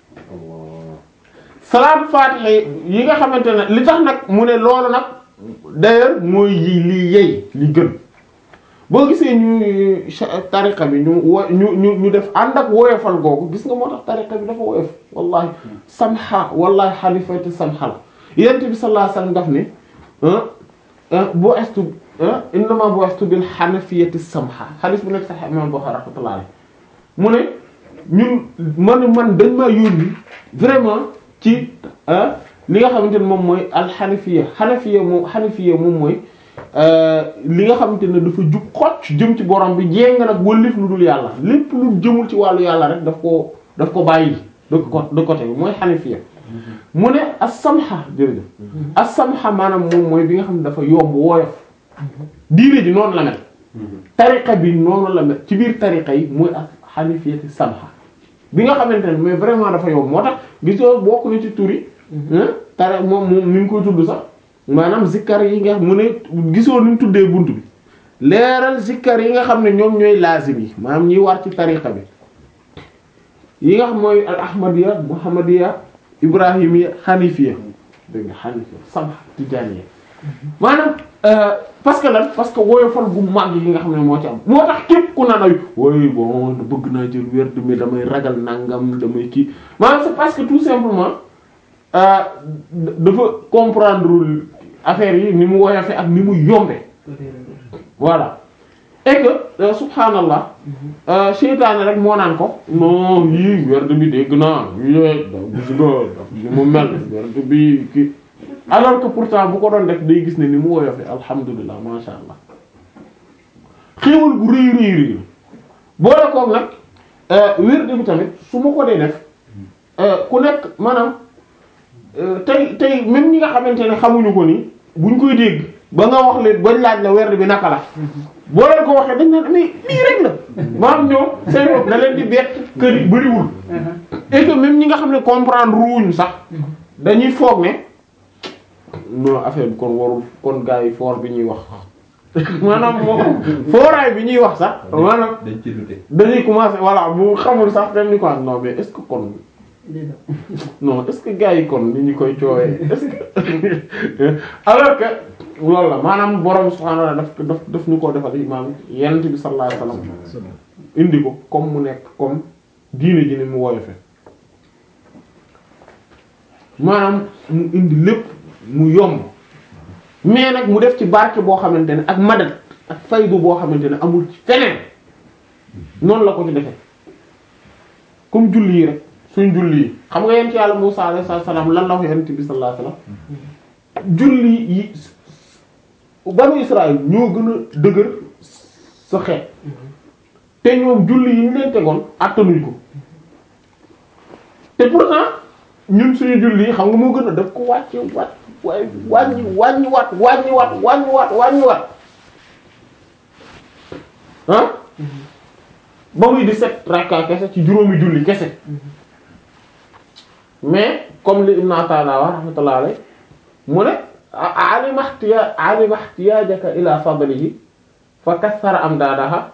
salaatu faatiha yi nga xamante ne li tax nag mu ne loolu nag d'ailleurs mooy yi li yey li gën boo gisee ñu cha- tariqa bi ñu wo ñu ñu ñu def ànd ak woyofal googu gis nga moo tax tariqa bi dafa woyof wallahi samha wallahi xalifati samha la yent bi sallallahu alayhi wasallam daf ne bu estu innama bu estu bil hanafiyati samha xaalis bu nekk sax imam Bukhari rahmatullahi alayhi mu ne ñun man man dañ maa yónni vraiment ci li nga xamante ne moom mooy alxanafiya xanafiya moom xanafiya moom mooy li nga xamante ne dafa jub xocc jëm ci borom bi jéng nag wëllif lu dul yàlla lépp lu jëmul ci wàllu yàlla rek daf ko daf ko bàyyi de ko de côté bi mooy xanafiya mu ne as-samha jërëjëf as-samha maanaam moom mooy bi nga xam ne dafa yomb woyof diine ji noonu la mel tariqa bi noonu la mel ci biir tariqa yi mooy ak xanifiyati samha bi nga xamante ne mais vraiment dafa yomb moo tax gisoo bokk na ci turi tare moom moom ni ngi koy tudd sax maanaam zikkar yi nga mu ne gisoo ni mu tuddee bunt bi leeral zikkar yi nga xam ne ñoom ñooy laazim yi maanaam ñiy war ci tariqa bi yi nga xam mooy al ahmadiya muhammadiya ibrahimiya xanifiya dégg nga xanifiya samha tijaaniya maanaam parce que lan parce que woyofal gu mag yi nga xam ne moo ci am moo tax képp ku naan ay woy bon bëgg naa jël werd mi damay ragal nangam damay kii maanaam c'est parce que tout simplement dafa comprendre affaire yi ni mu woyofe ak ni mu yombe voilà et que subhanallah seytaane rek moo naan ko non yii werd bi dégg naa yii da gis nga ni mu mel werd bi kii alors que pourtant bu ko doon def day gis ne ni mu woyofe alhamdulilah masha allah xéewal gu rëy rëy rëy boole koog nag wird bi tamit su ma ko dee def ku nekk maanaam tey tey même ñi nga xamante ne xamuñu ko ni buñ koy dégg ba nga wax leen bañ laaj la werd bi naka la boo leen ko waxee dañ naan mais lii rek la maanaam ñoom seen bopp da leen di bett kër yi bëriwul et que même ñi nga xam ne comprendre ruuñ sax dañuy foog ne non affaire bi kon warul kon gars yi fort bi ñuy wax maanaam moom fooraay bi ñuy wax sax maanaam dañ ci dute dañuy commencer voilà bu xamul sax dem ni ko non mais est-ce que kon non est-ce que gars yi kon ni ñu koy coowee est-ce que alors que loolu la maanaam borom subhaanahu wa ta'aala daf daf daf ñu koo defal imaam yonent bi sallallahu alayhi wasallam indi ko comme mu nekk comme diine ji ni mu woyofe maanaam mu indi lépp mu yomb mais nag mu def ci barke boo xamante ne ak madat ak faydu boo xamante ne amul ci feneen noonu la ko ci defee comme julli yi rek suñ julli yi xam nga yent yàlla Musaa alayhi salaam lan la wax yonent bi sallallahu alayhi wasallam julli yi banu Israël ñoo gën a dëgër sa xeet te ñoom julli yi ñu leen tegoon attanuñ ko te pourtant ñun suñu julli yi xam nga moo gën a daf ko wàcce wat waaye wàññi wàññi wat wàññi wat wàññi wat wàññi wat ah ba muy di set rakka kese ci juróomi julli kese mais comme li Ibn Ata'illah wa rahmatullah alayhi mu ne alima ihtiya alima ihtiyajaka ila fadlihi fa kassara amdadaha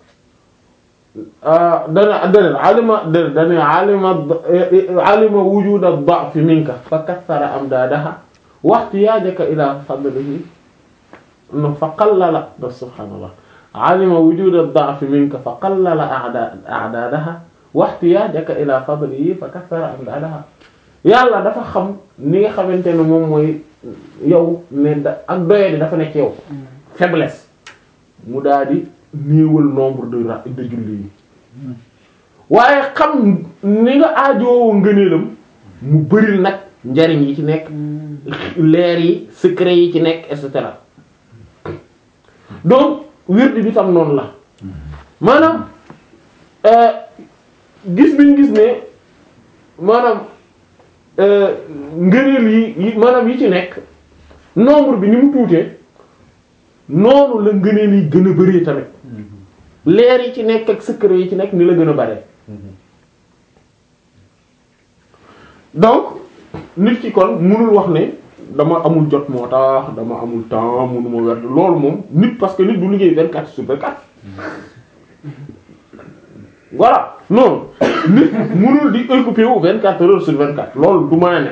dana dana alima dana alima alima wujuda ad-da'f minka fa kassara amdadaha wa ihtiyajaka ila fadlihi no fa qallala subhanallah alima wujuda ad-da'f minka fa qallala a'dadaha wa ihtiyajaka ila fadlihi fa kassara amdadaha yàlla dafa xam ni nga xamante ne moom mooy yow ne da ak doyadi dafa nekk yow faiblesse mu daal di néewal nombre de ra de julli yi waaye xam ni nga aajowoo ngëneelam mu bëril nag njariñ yi ci nekk leer yi secret yi ci nekk et cetera donc wird bi tam noonu la maanaam gis biñ gis ne maanaam ngëneel yi yi maanaam yi ci nekk nombre bi ni mu tuutee noonu la ngëneel yi gën a bëree tamit leer yi ci nekk ak secret yi ci nekk ni la gën a bare donc nit ki kon mënul wax ne dama amul jot moo tax dama amul temps mënuma werd loolu moom nit parce que nit du liggéey vingt-quatre sur vingt-quatre voilà non nit mënul di occupé wu vingt-quatre heures sur vingt-quatre loolu du mën a ne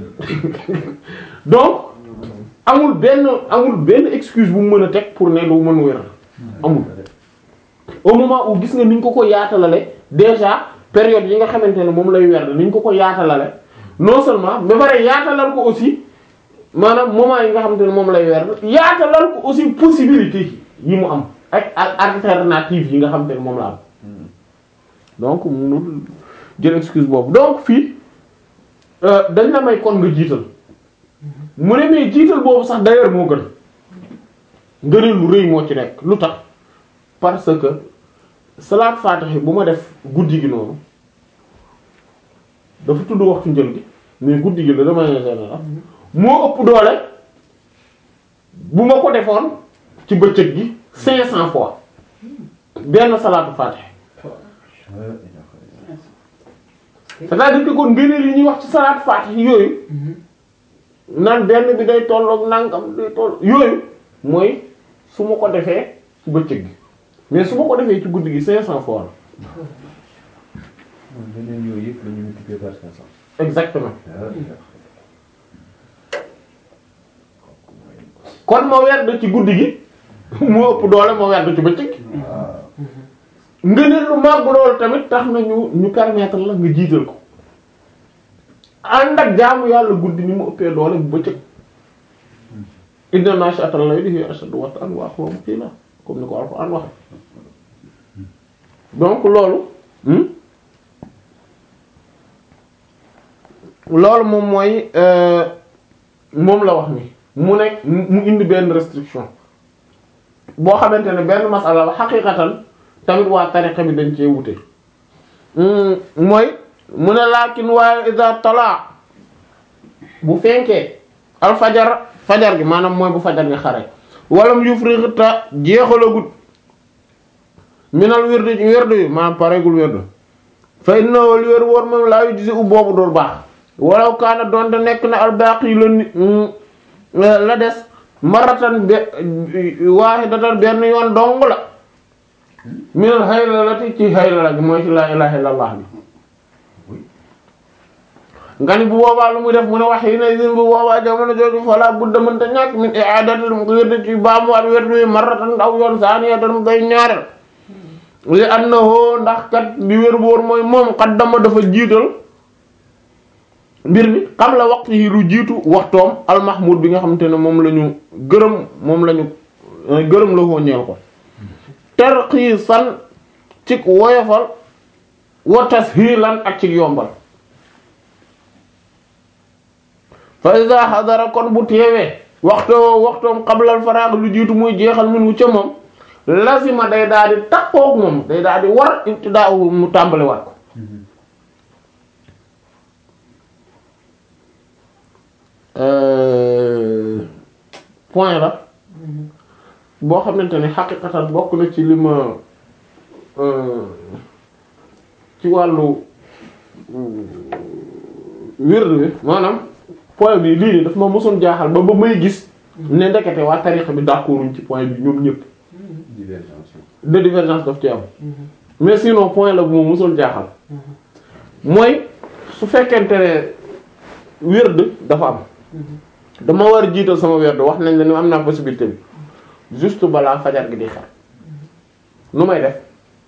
donc amul benn amul benn excuse bu mu mën a teg pour ne du mën wér amul au moment où gis nga ni ñu ko ko yaatalale déjà période yi nga xamante ne moom lay werd ni ñu ko ko yaatalale non seulement ba pare yaatalal ko aussi maanaam moment yi nga xamante ne moom lay werd yaatalal ko aussi possibilité yi mu am ak alternative yi nga xamante ne moom la am donc munul jël excuse boobu donc fii dañ la may kon nga jiital mu ne mais jiital boobu sax d'ailleurs moo gën ngëneel lu rëy moo ci nekk lu tax parce que salaat faatiha bu ma def guddi gi noonu dafa tudd waxtu njël gi mais guddi gi la dama général moo ëpp doole bu ma ko defoon ci bëccëg gi cinq cents fois benn salaatu faatiha c'est-à-dire que kon ngëneel yi ñuy wax ci salaat faatiha yooyu naan benn bi day tolloog nangam day toll yooyu mooy su ma ko defee ci bëccëg gi mais su ma ko defee ci guddi gi cinq cents fois la beneen yooyu yëpp la ñu multiplier par cinq cents. exactement kon ma werd ci guddi gi moo ëpp doole ma werd ci bëccëg gi ngëneel lu màgg loolu tamit tax na ñu ñu permettre la nga jiital ko ànd ak jaamu yàlla guddi ni mu ëppee doole bu bëccëg inna naashi'atal layli hiya ashaddu wat'an wa aqwamu qiila comme ni ko Alxuraan wax donc loolu loolu moom mooy moom la wax ni mu nekk mu indi benn restriction boo xamante ne benn masala la xaqiiqatan tamit waa tariqa bi dañ cee wute mooy mu ne laakin waaye iza tala bu fenkee al fajar fajar gi maanaam mooy bu fajar gi xare walam yufrixta jeexalagut minal wirdu ci wirdu yi maanaam pareegul wirdu fa innahu li wér wóor moom laa yu gisi u boobu dul baax walaw kaana doonte nekk na al baaqi la ni la des maratan be waahidatan benn yoon dong la minal haylalati ci haylala gi mooy ci laa ilaaha illallah bi nga ni bu boobaa lu muy def mu ne wax yi ne sin bu boobaa jamono jooju fala budda mënta ñàkk min i'adatil wird ci baamu at wird wi maratan aw yoon saaniyatan mu bay ñaareel li annahu ndax kat bi wér boor mooy moom qaddama dafa jiital mbir mi xam la waxtu yi lu jiitu waxtoom almahmud bi nga xamante ne moom la ñu gërëm moom la ñu gërëm la koo ñeel ko tarxiisan cig woyofal wa tashilan ak cig yombal fa iza hadara kon bu teewee waxtoo waxtoom qablal faraag lu jiitu muy jeexal min wu ca moom lazima day daal di takkook moom day daal di war ibtidaa mu tàmbali wat ko euh, point la boo xamante ne xaqiqatan bokk na ci li ma euh, ci wàllu wérd bi maanaam point bi lii nii daf ma mosoon jaaxal ba ba may gis ne ndekete waa tarixa bi d'accorduñ ci point bi ñoom ñëpp divergence de divergence daf ci am mais sinon point la bu ma mosoon jaaxal mooy su fekkente ne wérd dafa am dama war a jiital sama wérd wax nañ la ni am naa possibilité bi juste balaa fajar gi di xar nu may def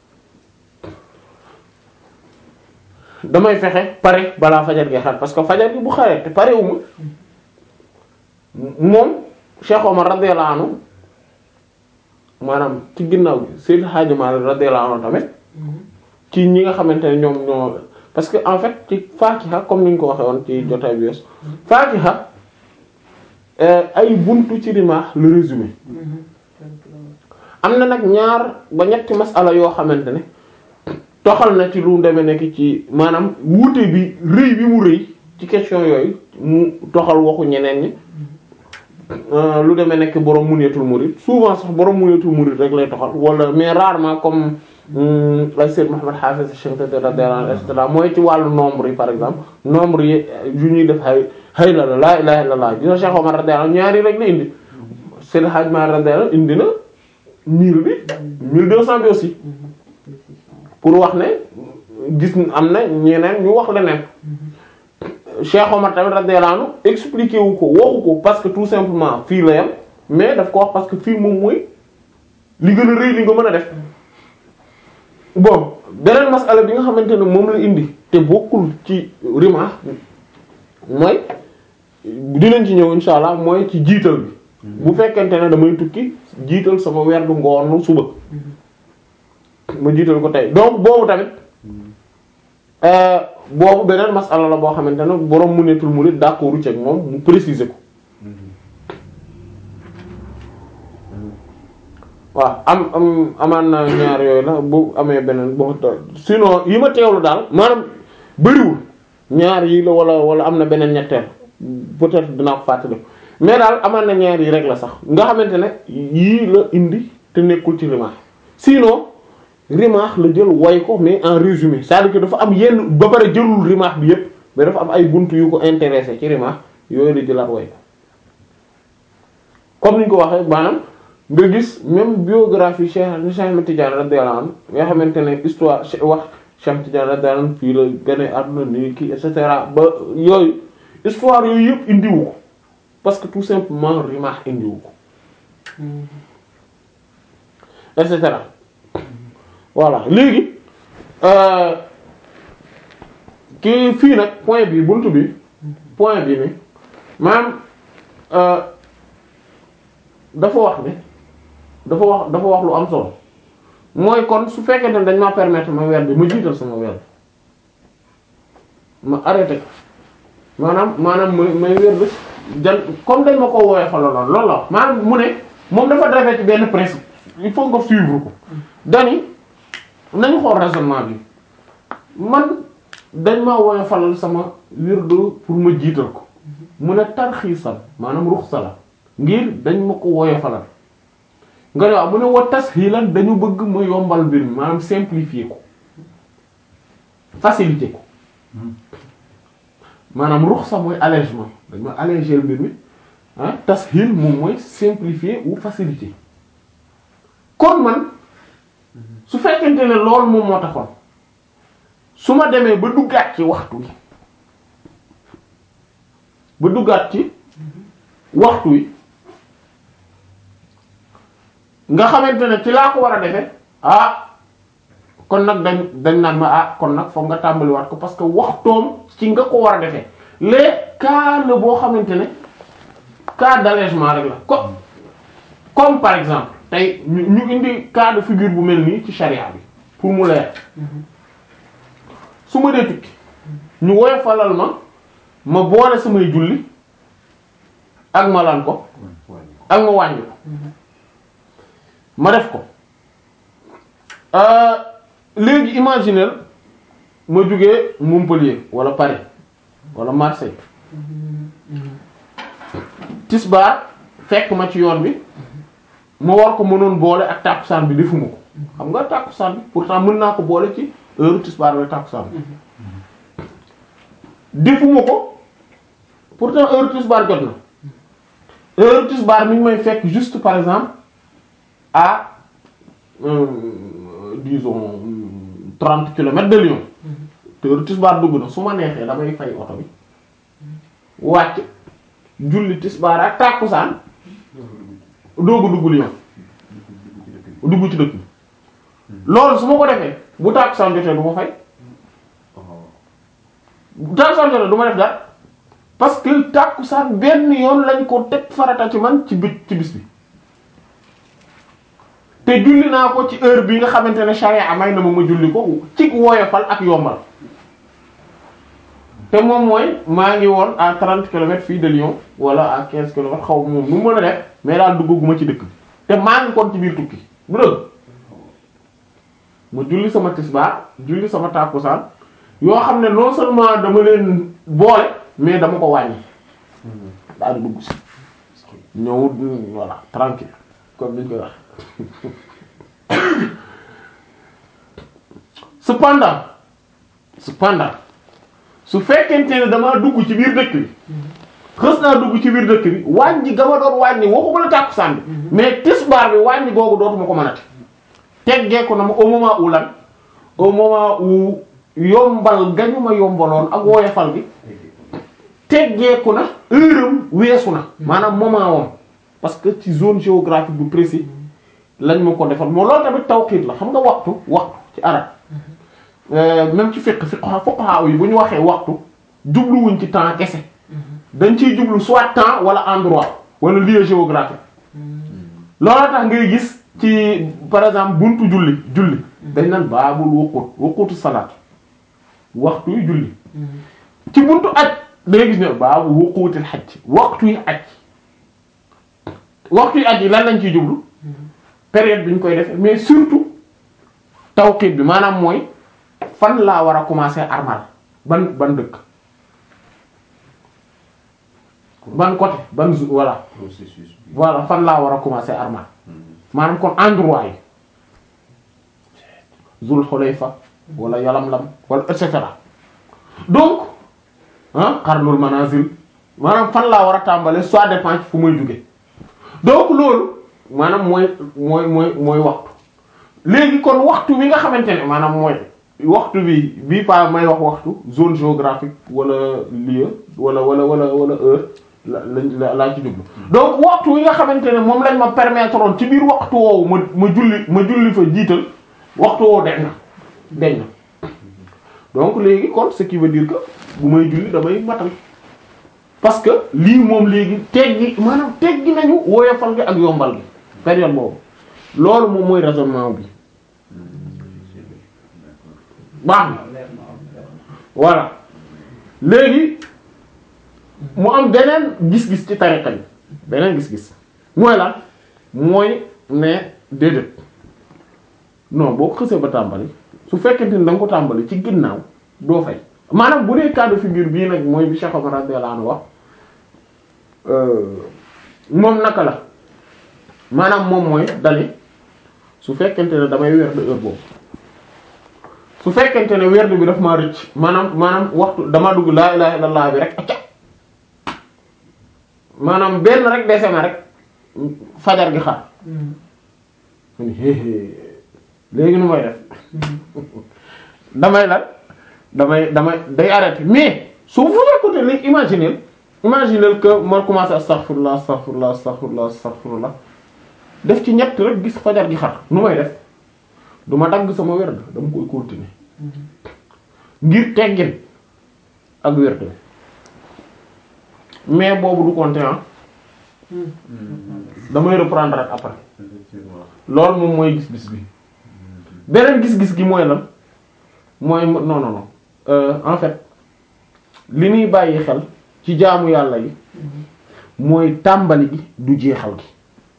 damay fexe pare balaa fajar gi xar parce que fajar gi bu xaree te parewuma moom Cheikh Omar radiyallahu anhu maanaam ci ginnaaw gi Seydou Hadji Malick radiyallahu anhu tamit ci ñi nga xamante ne ñoom ñoo parce que en fait ci Fatiha comme ni ñu ko waxee woon ci jotaay bi wees Fatiha euh, ay buntu ci rimaax le résumé am na nag ñaar ba ñetti masala yoo xamante ne toxal na ci lu demee nekk ci maanaam wuute bi rëy bi mu rëy ci question yooyu mu toxal waxu ñeneen ñi euh, lu demee nekk borom muneetul murid souvent sax borom muneetul murid rek lay toxal wala mais rarement comme hum, ay Seyd Mohamed Hafiz Cheikh radiyallahu anhu et cetera mooy ci wàllu nombre yi par exemple nombre yi yu ñuy def hay hay la la laa ilaha illallah gis nga Cheikh Omar radiyallahu anhu ñaari rek la indi Seyd Hadj Malick radiyallahu anhu indi na mille bi mille deux cent bi aussi pour wax ne gis am na ñeneen ñu wax leneen Cheikh Omar tamit radiyallahu anhu expliqué wu ko waxu ko parce que tout simplement fii la yam mais daf ko wax parce que fii moom mooy li gën a rëy li nga mën a def bon beneen masala bi nga xamante ne moom la indi te bokkul ci rima mooy dinañ ci ñëw insha allah mooy ci jiital bi bu fekkente ne damay tukki jiital sama werdu ngoonu suba ma jiital ko tey donc boobu tamit euh, boobu beneen masala la boo xamante ne borom mu netul mu nit d'accord ci ak moom mu préciser ko waaw am am amaan na ñaar yooyu la bu amee beneen boo sinon yi ma teewlu daal maanaam bëriwul ñaar yi la wala wala am na beneen ñetteel peut-être dinaa ko fàttali mais daal amaan na ñaar yi rek la sax nga xamante ne yii la indi te nekkul ci rimaax sinon rimaax la jël way ko mais en résumé c'est-à-dire que dafa am yenn ba pare jëlul rimaax bi yépp mais dafa am ay buntu yu ko intéressé ci rimaax yooyu la jëlaat way ko comme ni ñu ko waxee maanaam nga gis même biographie Cheikh Cheikh Ahmed Tidiane radiyallahu anhu nga xamante ne histoire wax Cheikh Tidiane radiyallahu anhu fii la gane àdduna nii kii et cetera ba yooyu histoire yooyu yëpp indiwu ko parce que tout simplement rimaax indiwu ko et cetera voilà léegi euh, kii fii nag point bi buntu bi point bi ni maanaam euh, dafa wax ne dafa wax dafa wax lu am solo mooy kon su fekkente ne dañ ma permettre ma weer bi ma jiital sama weer ma arrêté ko maanaam maanaam may may weer bi jan comme dañ ma ko woowee fa lool loolu la maanaam mu ne moom dafa defee ci benn principe il faut nga suivre ko dani nañ xool raisonnement bi man dañ ma woowee falal sama wirdu pour ma jiital ko mu ne tarxiisal maanaam ruxsa la ngir dañ ma ko woowee falal nga ne waaw mu ne wa tashilan dañu bëgg ma yombal mbir mi maanaam simplifier ko faciliter ko maanaam ruxsa mooy allègement dañ ma alléger mbir mi ah tashil moom mooy simplifier ou faciliter kon man su fekkente ne loolu moom moo taxoon su ma demee ba duggaat ci waxtu wi ba duggaat ci waxtu wi nga xamante ne ci laa ko war a defee ah kon nag dañ dañ naan ma ah kon nag foog nga tàmbaliwaat ko parce que waxtoom ci nga ko war a defee les cas la boo xamante ne cas d'allègement rek la comme comme par exemple tey ñu ñu indi cas de figure bu mel nii ci charia bi pour mu leer su ma dee tukki ñu woyofalal ma ma boole samay julli ak ma lan ko ak ma wàññi ko ma def ko euh, léegi imaginer ma jugee Montpellier wala Paris wala Marseille tisbaar fekk ma ci yoon bi ma war ko mënoon boole ak tàkkusaan bi defuma ko xam nga tàkkusaan bi pourtant mën naa ko boole ci heure tisbaar wala tàkkusaan bi defuma ko pourtant heure tisbaar jot na heure tisbaar mi ngi may fekk juste par exemple à euh, disons trente kilomètres de Lyon te heure tisbaar dugg na su ma neexee damay fay oto bi wàcc julli tisbaar ak tàkkusaan doogu dugg Lyon dugg ci dëkk bi loolu su ma ko defee bu tàkkusaan jotee du ma fay bu tàkkusaan jotee du ma def dara parce que tàkkusaan benn yoon lañ ko teg farata ci man ci bit ci bis bi te julli naa ko ci heure bi nga xamante ne charia may na ma ma julli ko ci woyofal ak yombal te moom mooy maa ngi woon à 30 kilomètres fii de Lyon wala à 15 kilomètres xaw moom nu mu mën a def mais daal duggaguma ci dëkk bi te maa ngi kon ci biir tukki bu dëgg ma julli sama tisbaar julli sama tàkkusaan yoo xam ne non seulement dama leen boole mais dama ko wàññi daal di dugg si ñëw voilà tranquille comme niñ koy wax cependant cependant su fekkente ne damaa dugg ci biir dëkk bi xës naa dugg ci biir dëkk bi wàññi ga ma doon wàññi waxuma la tàkkusaan bi mais tisbaar bi wàññi googu dootuma ko mënati teggeeku na ma au moment où lan au moment où yombal gañu ma yombaloon ak woyofal bi teggeeku na heure am weesu na maanaam moment wam parce que ci zone géographique bu précis lañ ma ko defal moo loolu tamit tawqiit la xam nga waxtu waxtu ci arab même ci fiqh fiqh fuqaha yi bu ñu waxee waxtu jubluwuñ ci temps kese dañ ciy jublu soit temps wala endroit wala lieu géographique loolu tax ngay gis ci par exemple buntu julli julli dañ naan baabul wuqut wuqutu salaat waxtu yu julli ci buntu aj dangay gis ne baabu wuqutil xaj waxtu yi aj waxtu yi aj yi lan lañ ciy jublu période bi ñu koy def mais surtout tawqiit bi maanaam mooy fan laa war a commencer armal ban ban dëkk ban côté ban zo- voilà processus bi voilà fan laa war a commencer armal maanaam kon endroit yi Zul Xulayfa wala Yalamlam wala et cetera donc ah Qarnul Manazil maanaam fan laa war a tàmbalee soit dépend ci fu muy jóge donc loolu maanaam mooy mooy mooy mooy waxtu léegi kon waxtu bi nga xamante ne maanaam mooy waxtu bi bii pa may wax waxtu zone géographique wala lieu wala wala wala wala heure la la laa ci jublu donc waxtu wi nga xamante ne moom lañ ma permettre woon ci biir waxtu woowu ma ma julli ma julli fa jiital waxtu woowu deñ na deñ na donc léegi kon ce qui veut dire que bu may julli damay matal parce que lii moom léegi teggi maanaam teggi nañu woyofal gi ak yombal gi période boobu loolu moom mooy raisonnement bi baax na leer na am leer na voilà léegi mu am beneen gis-gis ci tariqa bi beneen gis-gis mooy lan mooy ne déedéet non boo ko xësee ba tàmbali su fekkente ni da nga ko tàmbali ci ginnaaw doo fay maanaam bu dee cas de figure bii nag mooy bi Cheikh Omar radiyallahu anhu wax moom naka la maanaam moom mooy dali su fekkente ne damay weer de heure boobu su fekkente ne werd bi daf maa rëcc maanaam maanaam waxtu dama dugg laa ilaha illallah bi rek acca maanaam benn rek dese na rek fajar gi xar ma ni héehée léegi nu may def damay lan damay damay day arrêté mais su fu fekkute léegi imaginer imaginer que ma commencé astaghfirullah astaghfirullah astaghfirullah astaghfirullah def ci ñett rek gis fajar gi xar nu may def du ma dagg sama werd dama koy continuer ngir teggin ak werd bi mais boobu du compter ah damay reprendre rek après effectivement loolu moom mooy gis-gis bi beneen gis-gis gi mooy lan mooy non non non euh, en fait li ñuy bàyyi xel ci jaamu yàlla yi mooy tàmbali gi du jeexal gi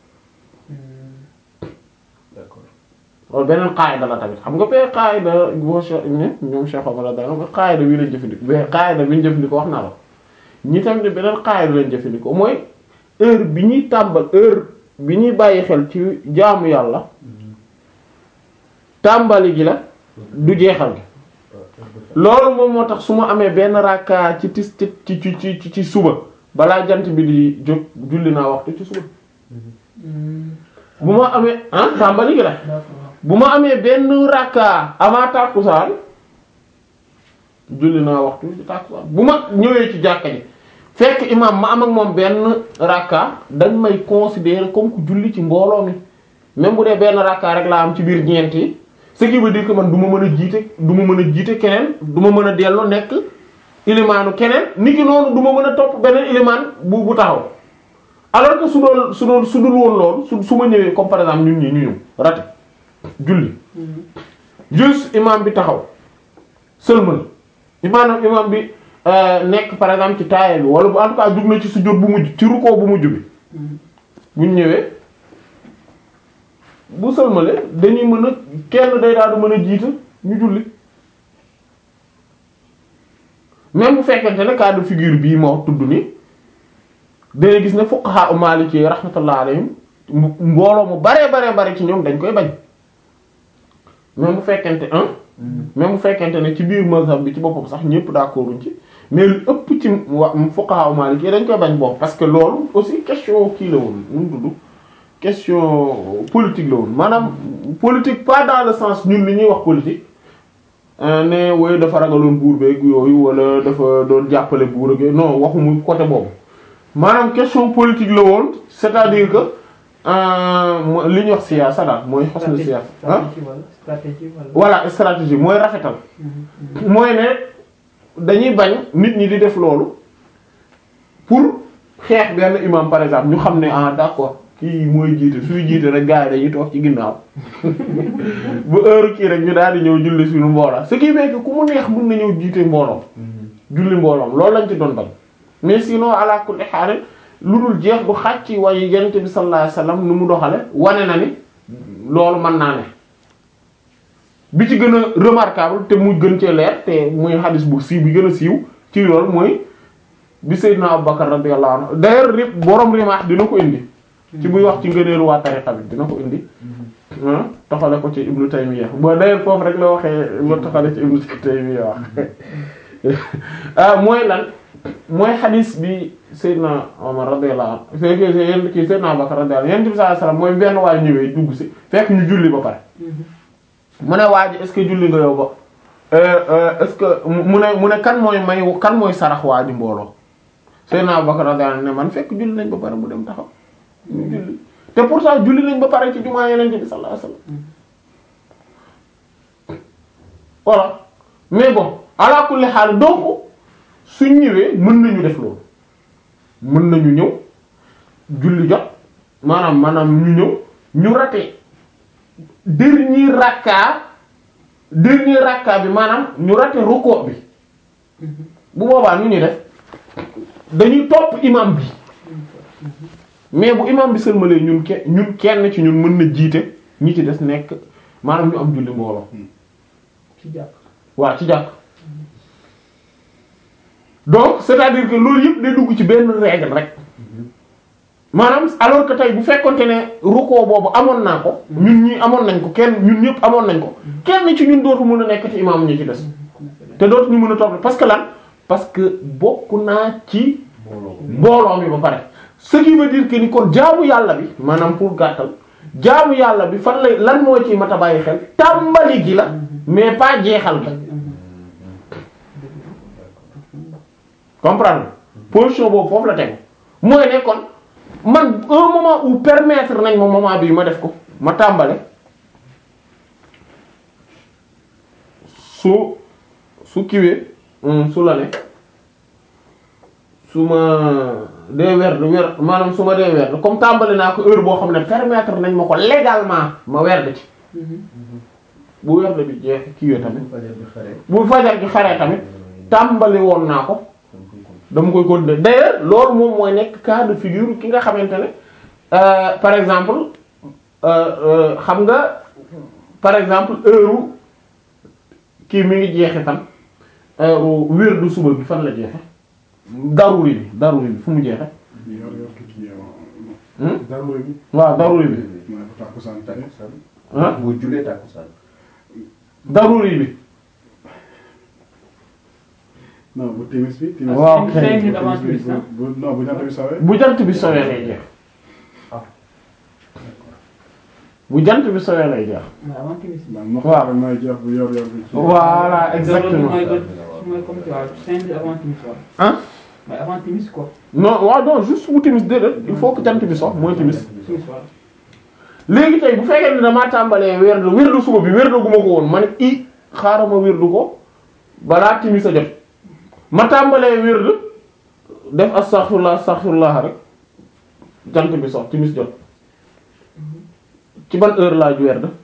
d'accord loolu beneen qaayda la tamit xam nga bee qaayda boo Cheikh ne ñoom Cheikh Omar la dana ba qaayda bii lañ jëfandikoo bee qaayda bi ñu jëfandikoo wax naa la ñi tamit beneen xaayir lañ jëfandikoo mooy heure bi ñuy tàmbal heure bi ñuy bàyyi xel ci jaamu yàlla tàmbali gi la du jeexal gi loolu moom moo tax su ma amee benn rakka ci tis ci ci ci ci ci suba balaa jant bi di jóg julli naa waxtu ci suba bu ma amee ah tàmbali gi la bu ma amee benn rakka avant tàkkusaan julli naa waxtu ci tàkkusaan bu ma ñëwee ci jàkka ji fekk imam ma am ak moom benn rakka dañ may considérer comme ku julli ci mbooloo mi même bu dee benn rakka rek laa am ci biir ñeent yi ce qui veut dire que man du ma mën a jiite du ma mën a jiite keneen du ma mën a dellu nekk ilimaanu keneen niki noonu du ma mën a topp beneen ilimaan bu bu taxaw alors que su doon su doon su dul woon loolu su su ma ñëwee comme par exemple ñun ñi ñu ñëw rate julli juste imam bi taxaw seulement imaanam imam bi nekk par exemple ci taaya bi wala bu en tout cas jug na ci sujjóot bu mujj ci rukkoo bu mujj bi buñ ñëwee bu sëlmale dañuy mën a kenn day daal di mën a jiite ñu julli même bu fekkente ne cas de figure bii moo tudd ni dangay gis ne fuqaha u maliki rahmatullah alayhim mbooloo mu baree baree bare ci ñoom dañ koy bañ même bu fekkente un même bu fekkente ne ci biir mazhab bi ci boppam sax ñëpp d'accorduñ ci mais lu ëpp ci wa fuqaha u maliki dañ koy bañ boobu parce que loolu aussi question kii la woon nu mu tudd question politique la woon maanaam politique pas dans le sens ñun li ñuy wax politique ne woy dafa ragaloon buur beeg yooyu wala dafa doon jàppale buur ak yooyu non waxumu côté boobu maanaam question politique la woon c'est-à-dire que li ñuy wax siyaasa daal mooy xos na siyaasa ah stratégie wala voilà stratégie mooy rafetal mooy ne dañuy bañ nit ñi di def loolu pour xeex benn imam par exemple ñu xam ne ah d'accord kii mooy jiite suy jiite rek gars yi dañuy toog ci ginnaaw bu heure kii rek ñu daal di ñëw julli suñu mbooloo ce qui fait que ku mu neex mën na ñëw jiite mbooloom julli mbooloom loolu lañ ci doon bañ mais sinon ala kulli haal lu dul jeex bu xàcc ci waaye yonent bi sallallahu alayhi wasallam nu mu doxale wane na ni loolu mën naa ne bi ci gën a remarquable te mu gën cee leer te muy hadis bu siiw bi gën a siiw ci loolu mooy bi Seydina Abubakar radiyallahu anhu d'ailleurs ri borom rimaax dina ko indi ci buy wax ci ngëneelu waa tariqa bi dina ko indi toxale ko ci Ibnu Taymiyya bo d'ailleurs foofu rek la waxee ba toxale ci Ibnu Taymiyya wax ah mooy lan mooy xadis bi Seydina Omar radiyallahu anhu fekk yéen kii Seydina Abubakar radiyallahu anhu yonent bi sallallahu alayhi wasallam mooy benn waay ñëwee dugg si fekk ñu julli ba pare mu ne waa ji est-ce que julli nga yow ba est-ce que mu ne mu ne kan mooy may kan mooy sarax waa ji mbooloo Seydina Abubakar radiyallahu anhu ne man fekk julli nañ ba pare mu dem taxaw ñu julli te pourtant julli nañ ba pare ci jumaa Yonent bi sallallahu alayhi wasallam voilà mais bon ala kulli haal donc suñ ñëwee mën nañu def loolu mën nañu ñëw julli jot maanaam maanaam ñu ñëw ñu raté dernier rakka dernier rakka bi maanaam ñu raté ruku bi bu boobaa nu ñuy def dañuy topp imam bi mais bu imam bi sëlmalee ñun ke ñun kenn ci ñun mën na jiite ñi ci des nekk maanaam ñu am julli mbooloo ci jàpp waaw ci jàkk donc c'est-à-dire que loolu yëpp day dugg ci benn règle rek maanaam alors que tey bu fekkonte ne rukkoo boobu amoon naa ko ñun ñi amoon nañ ko kenn ñun ñëpp amoon nañ ko kenn ci ñun dootu mën a nekk ci imam ñi ci des te dootu ñu mën a topp parce que lan parce que bokk naa ci mbooloo mi ba pare ce qui veut dire que ni kon jaamu yàlla bi maanaam pour gàttal jaamu yàlla bi fan lay lan moo ci mat a bàyyi xel tàmbali gi la mais pas jeexal gi comprendre position boobu foofu la tegu mooy ne kon man un moment où permettre nañ ma moment bii ma def ko ma tàmbale su su kiwee su la ne su ma dee werd werd maanaam su ma dee werd comme tàmbali naa ko heure boo xam ne permettre nañ ma ko légalement ma werd ci bu werd bi jeex kiwee tamit bu fajar gi xaree tamit tàmbali woon naa ko dama koy continuer d'ailleurs loolu moom mooy nekk cas de figure ki nga xamante ne par exemple xam nga par exemple heure kii mi ngi jeexe fan heure wér du suba bi fan la jeexe daruri bi daruri bi fu mu jeexe yor yor kii hmm? daruri bi waaw daruri bi mooy ko tàkkusaan tey ah boo julee tàkkusaan daruri bi non bu timis bi timis waaw cinq kay minutes avant timis ah. bu bu non bu jant bi sawee bu jant bi sowee lay jeex bu jant bi sowee lay jeex mais avant timis. man ma Waaw. xam mooy jeex bu yor yor bi ci voilà exactement mooy ba mooy comme tu vois cinq minutes avant timis waaw. ah mais avant timis quoi. non waaw non juste bu timis déedéet il faut que jant bi sox mooy timis timis waaw. léegi tey bu fekkee ne damaa tàmbalee wérdu wérdu suba bi wérdu gu ma ko woon ma ne i xaaral ma wérdu ko balaa timis a jot ma tàmbalee wérdu def astaghfirullah astaghfirullah rek jant bi sox timis jot ci ban heure laa ju wérdu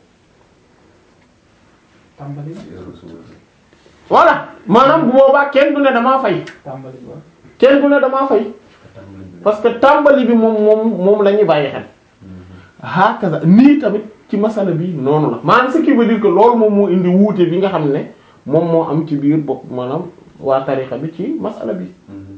tàmbali voilà maanaam bu boobaa kenn du ne damaa fay tàmbali waaw. kenn du ne damaa fay parce que tàmbali bi moom moom moom la ñuy bàyyi xel hakaza nii tamit ci masala bi noonu la maanaam ce qui veut dire que loolu moom moo indi wuute bi nga xam ne moom moo am ci biir bopp maanaam waa tarixa bi ci masala bi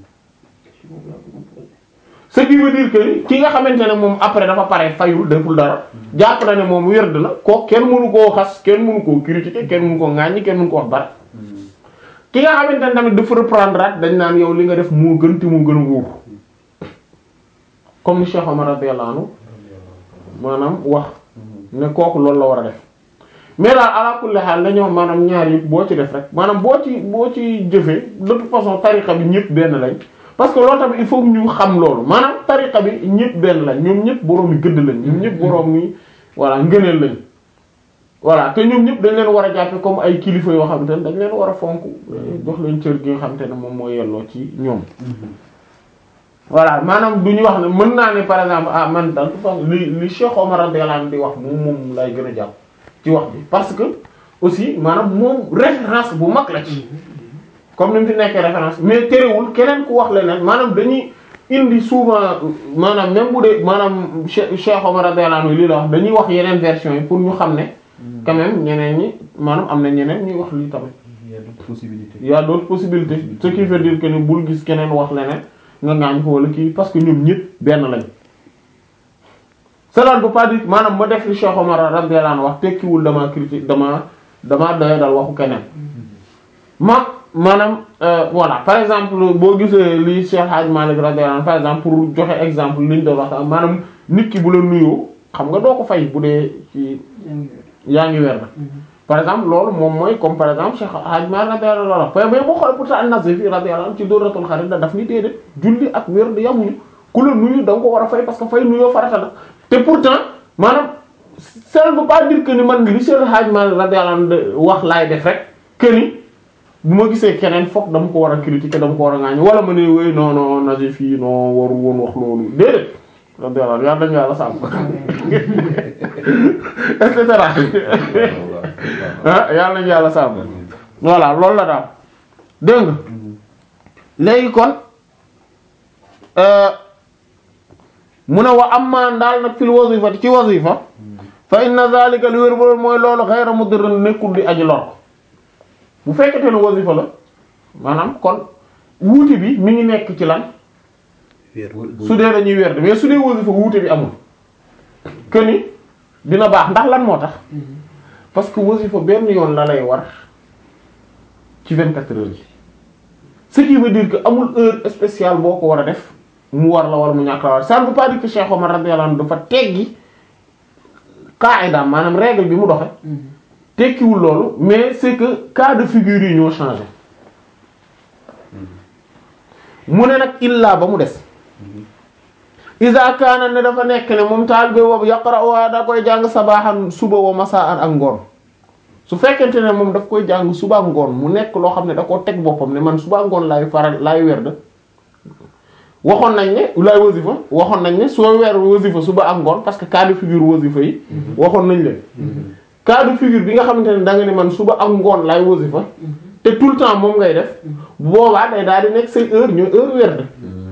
ce qui veut dire que ki nga xamante ne moom après dafa pare fayul deful dara jàpp na ne moom wérd na ko kenn mënu koo xas kenn mënu koo critiquer kenn mënu koo ŋàññi kenn mënu ko wax dara ki nga xamante ne tamit dafa reprendre at dañ naan yow li nga def moo gën te moo gën a wóor comme ni Cheikh Omar radiyallahu anhu maanaam wax ne kooku loolu la war a def mais daal ala kulli haal dañoo maanaam ñaar yëpp boo ci def rek maanaam boo ci boo ci jëfee de toute façon tariqa bi ñëpp benn lañ parce que loolu tamit il faut que ñu xam loolu maanaam tariqa bi ñëpp benn lañ ñoom ñëpp boroom yi gëdd lañ ñoom ñëpp boroom yi voilà ngëneel lañ voilà te ñoom ñëpp dañ leen war a jàppe comme ay kilifa yoo xamante ne dañ leen war a fonk jox leen cër gi nga xamante ne moom moo yelloo ci ñoom voilà maanaam du ñu wax ne mën naa ne par exemple ah man daal li li Cheikh Omar radiyallahu anhu di wax moom moom lay gën a jàpp ci wax bi parce que aussi maanaam moom référence bu mag la ci comme ni mu fi nekkee référence mais terewul keneen ku wax leneen maanaam dañuy indi souvent maanaam même bu dee maanaam Cheikh Cheikh Omar radiyallahu anhu lii la wax dañuy wax yeneen version yi pour ñu xam ne quand même ñeneen ñi maanaam am na ñeneen ñuy wax lii tamit il y a d'autres possibilités il y a d'autres possibilités ce qui veut dire que ni bul gis keneen wax leneen nga ngaañ ko wala kii parce que ñoom ñëpp benn lañ cela ne veut pas dire maanaam ma def li Cheikh Omar radiyallahu anhu wax tekkiwul dama critique dama dama doya dal waxu keneen ma maanaam euh, voilà par exemple boo gisee li Cheikh Hadj Malick radiyallahu anhu par exemple pour joxe exemple liñ doon wax maanaam nit ki bu la nuyoo xam nga doo ko fay bu dee ci yaa ngi weer par exemple loolu moom mooy comme par exemple Cheikh Hadj Malick radiyallahu anhu mais boo xoolee pourtant an-Nazifi radiyallahu anhu ci Dawratul Kharid da daf ni déedéet julli ak wér di yamuñu ku la nuyu da nga ko war a fay parce que fay nuyoo farata la te pourtant maanaam ça ne veut pas dire que ni man li Cheikh Hadj Malick radiyallahu anhu de wax laay def rek que ni bu ma gisee keneen foog dama ko war a critiquer dama ko war a ŋaañ wala ma ne wéy non non Nazifi non warul woon wax loolu déedéet radiyallahu anhu yàlla dañu yàlla sàmm et cetera ah yàlla nañu yàlla sàmm voilà loolu la daal dégg nga léegi kon mu ne wa amma daal nag fil wazifa ci wazifa fa inna zalika li wér boobu mooy loolu ghayra mudirrin nekkul di aji lor bu fekkete ne wazifa la maanaam kon wuute bi mi ngi nekk ci lan su dee dañuy werd mais su dee wazifa wuute bi amul que ni dina baax ndax lan moo tax parce que wasifa benn yoon la lay war ci 24 heures yi ce qui veut dire que amul heure spéciale boo ko war a def mu war la war mu ñàkk la war ça ne veut pas dire que Cheikh Omar radiyallahu anhu dafa teggi qaida maanaam règle bi mu doxe tekkiwul loolu mais c'est que cas de figure yi ñoo changé mu ne nag illa ba mu des iza kaana ne dafa nekk ne moom taalibe boobu yaqra'uha da koy jàng sabaaxan suba wa masaan ak ngoon su fekkente ne moom daf koy jàng suba ak ngoon mu nekk loo xam ne da koo teg boppam ne man suba ak ngoon laay faral laay werd waxoon nañ ne laay wasifa waxoon nañ ne soo weer wasifa suba ak ngoon parce que cas de figure wasifa yi waxoon nañ leen cas de figure bi nga xamante ne da nga ne man suba ak ngoon laay wasifa te tout le temps moom ngay def boobaa day daal di nekk say heure ñooy heure werd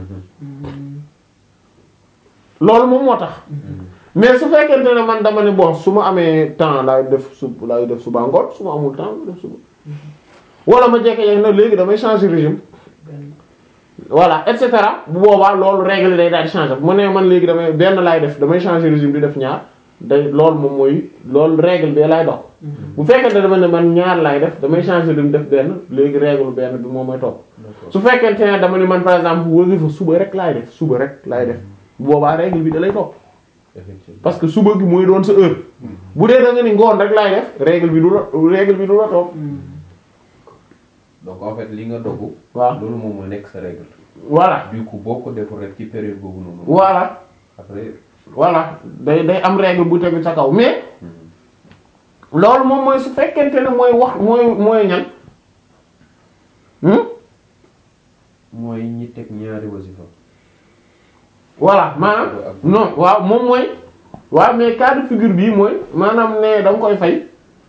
loolu moom moo tax mais su fekkente ne man dama ne bon su ma amee temps laay def su laay def suba ngoon su ma amul temps def suba wala ma jekke yeeg na léegi damay changer régime voilà et cetera bu boobaa loolu règle day daal di changer mu ne man léegi damay benn laay def damay changer régime di def ñaar day loolu moom mooy loolu règle bee lay dox bu fekkente ne dama ne man ñaar laay def damay changer di def benn léegi règle benn bi moom mooy topp su fekkente ne dama ne man par exemple wasifa suba rek laay def suba rek laay def bu boobaa règle bi da lay topp effectivement parce que suba gi mooy doon sa heure bu dee da nga ni ngoon rek laay def règle bi du la règle bi du la topp donc en fait li nga dogu waaw loolu moom mooy nekk sa règle voilà du coup boo ko deful rek ci période boobu noonu voilà après voilà day day am règle bu tegu sa kaw mais loolu moom mooy su fekkente ne mooy wax mooy mooy ñan hmm mooy ñi teg ñaari wasifa voilà maanaam non waaw moom mooy waaw mais cas de figure bii mooy maanaam ne da nga koy fay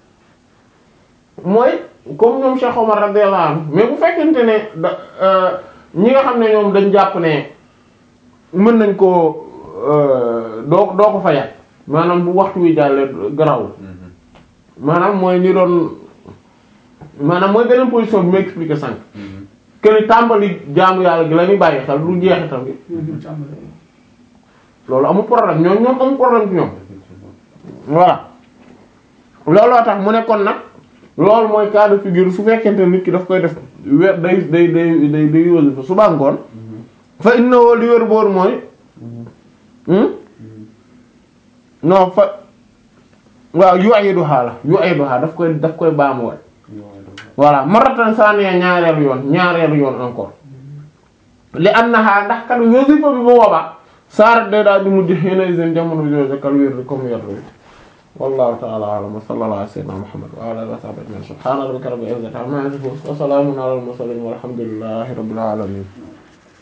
mooy comme ñoom Cheikh Omar radiyallahu anhu mais bu fekkente ne da euh, ñi nga xam ne ñoom dañ jàpp ne mën nañ koo euh, doo doo ko fayat maanaam bu waxtu wi jàllee garawul maanaam mooy ñi doon maanaam mooy beneen position bi ma expliqué sànq que ni tàmbali jaamu yàlla gi la ñuy bàyyi xel du jeexital gi loolu amul problème ñoom ñoom amul problème ci ñoom voilà looloo tax mu ne kon nag loolu mooy cas de figure su fekkente nit ki daf koy def weer day day day day day wasifa suba ngoon fa innahu li wér boor mooy hmm non fa waaw yu ayidu xaala yu ayidu xaala daf koy daf koy baamuwaat voilà maratan saaniya ñaareelu yoon ñaareelu yoon encore li annaha ndax kat wasifa bi bu boobaa saarat day daal di mujj xëy na seen jamono jooju kal wér comme yor bi wallahu ta'ala a'lam wa sallallahu ala sayyidina muhammad wa ala alihi wa sahbihi ajma'in subhana rabbika rabbil izzati amma yasifun wa salamun ala al mursalin walhamdulillahi rabbil alamin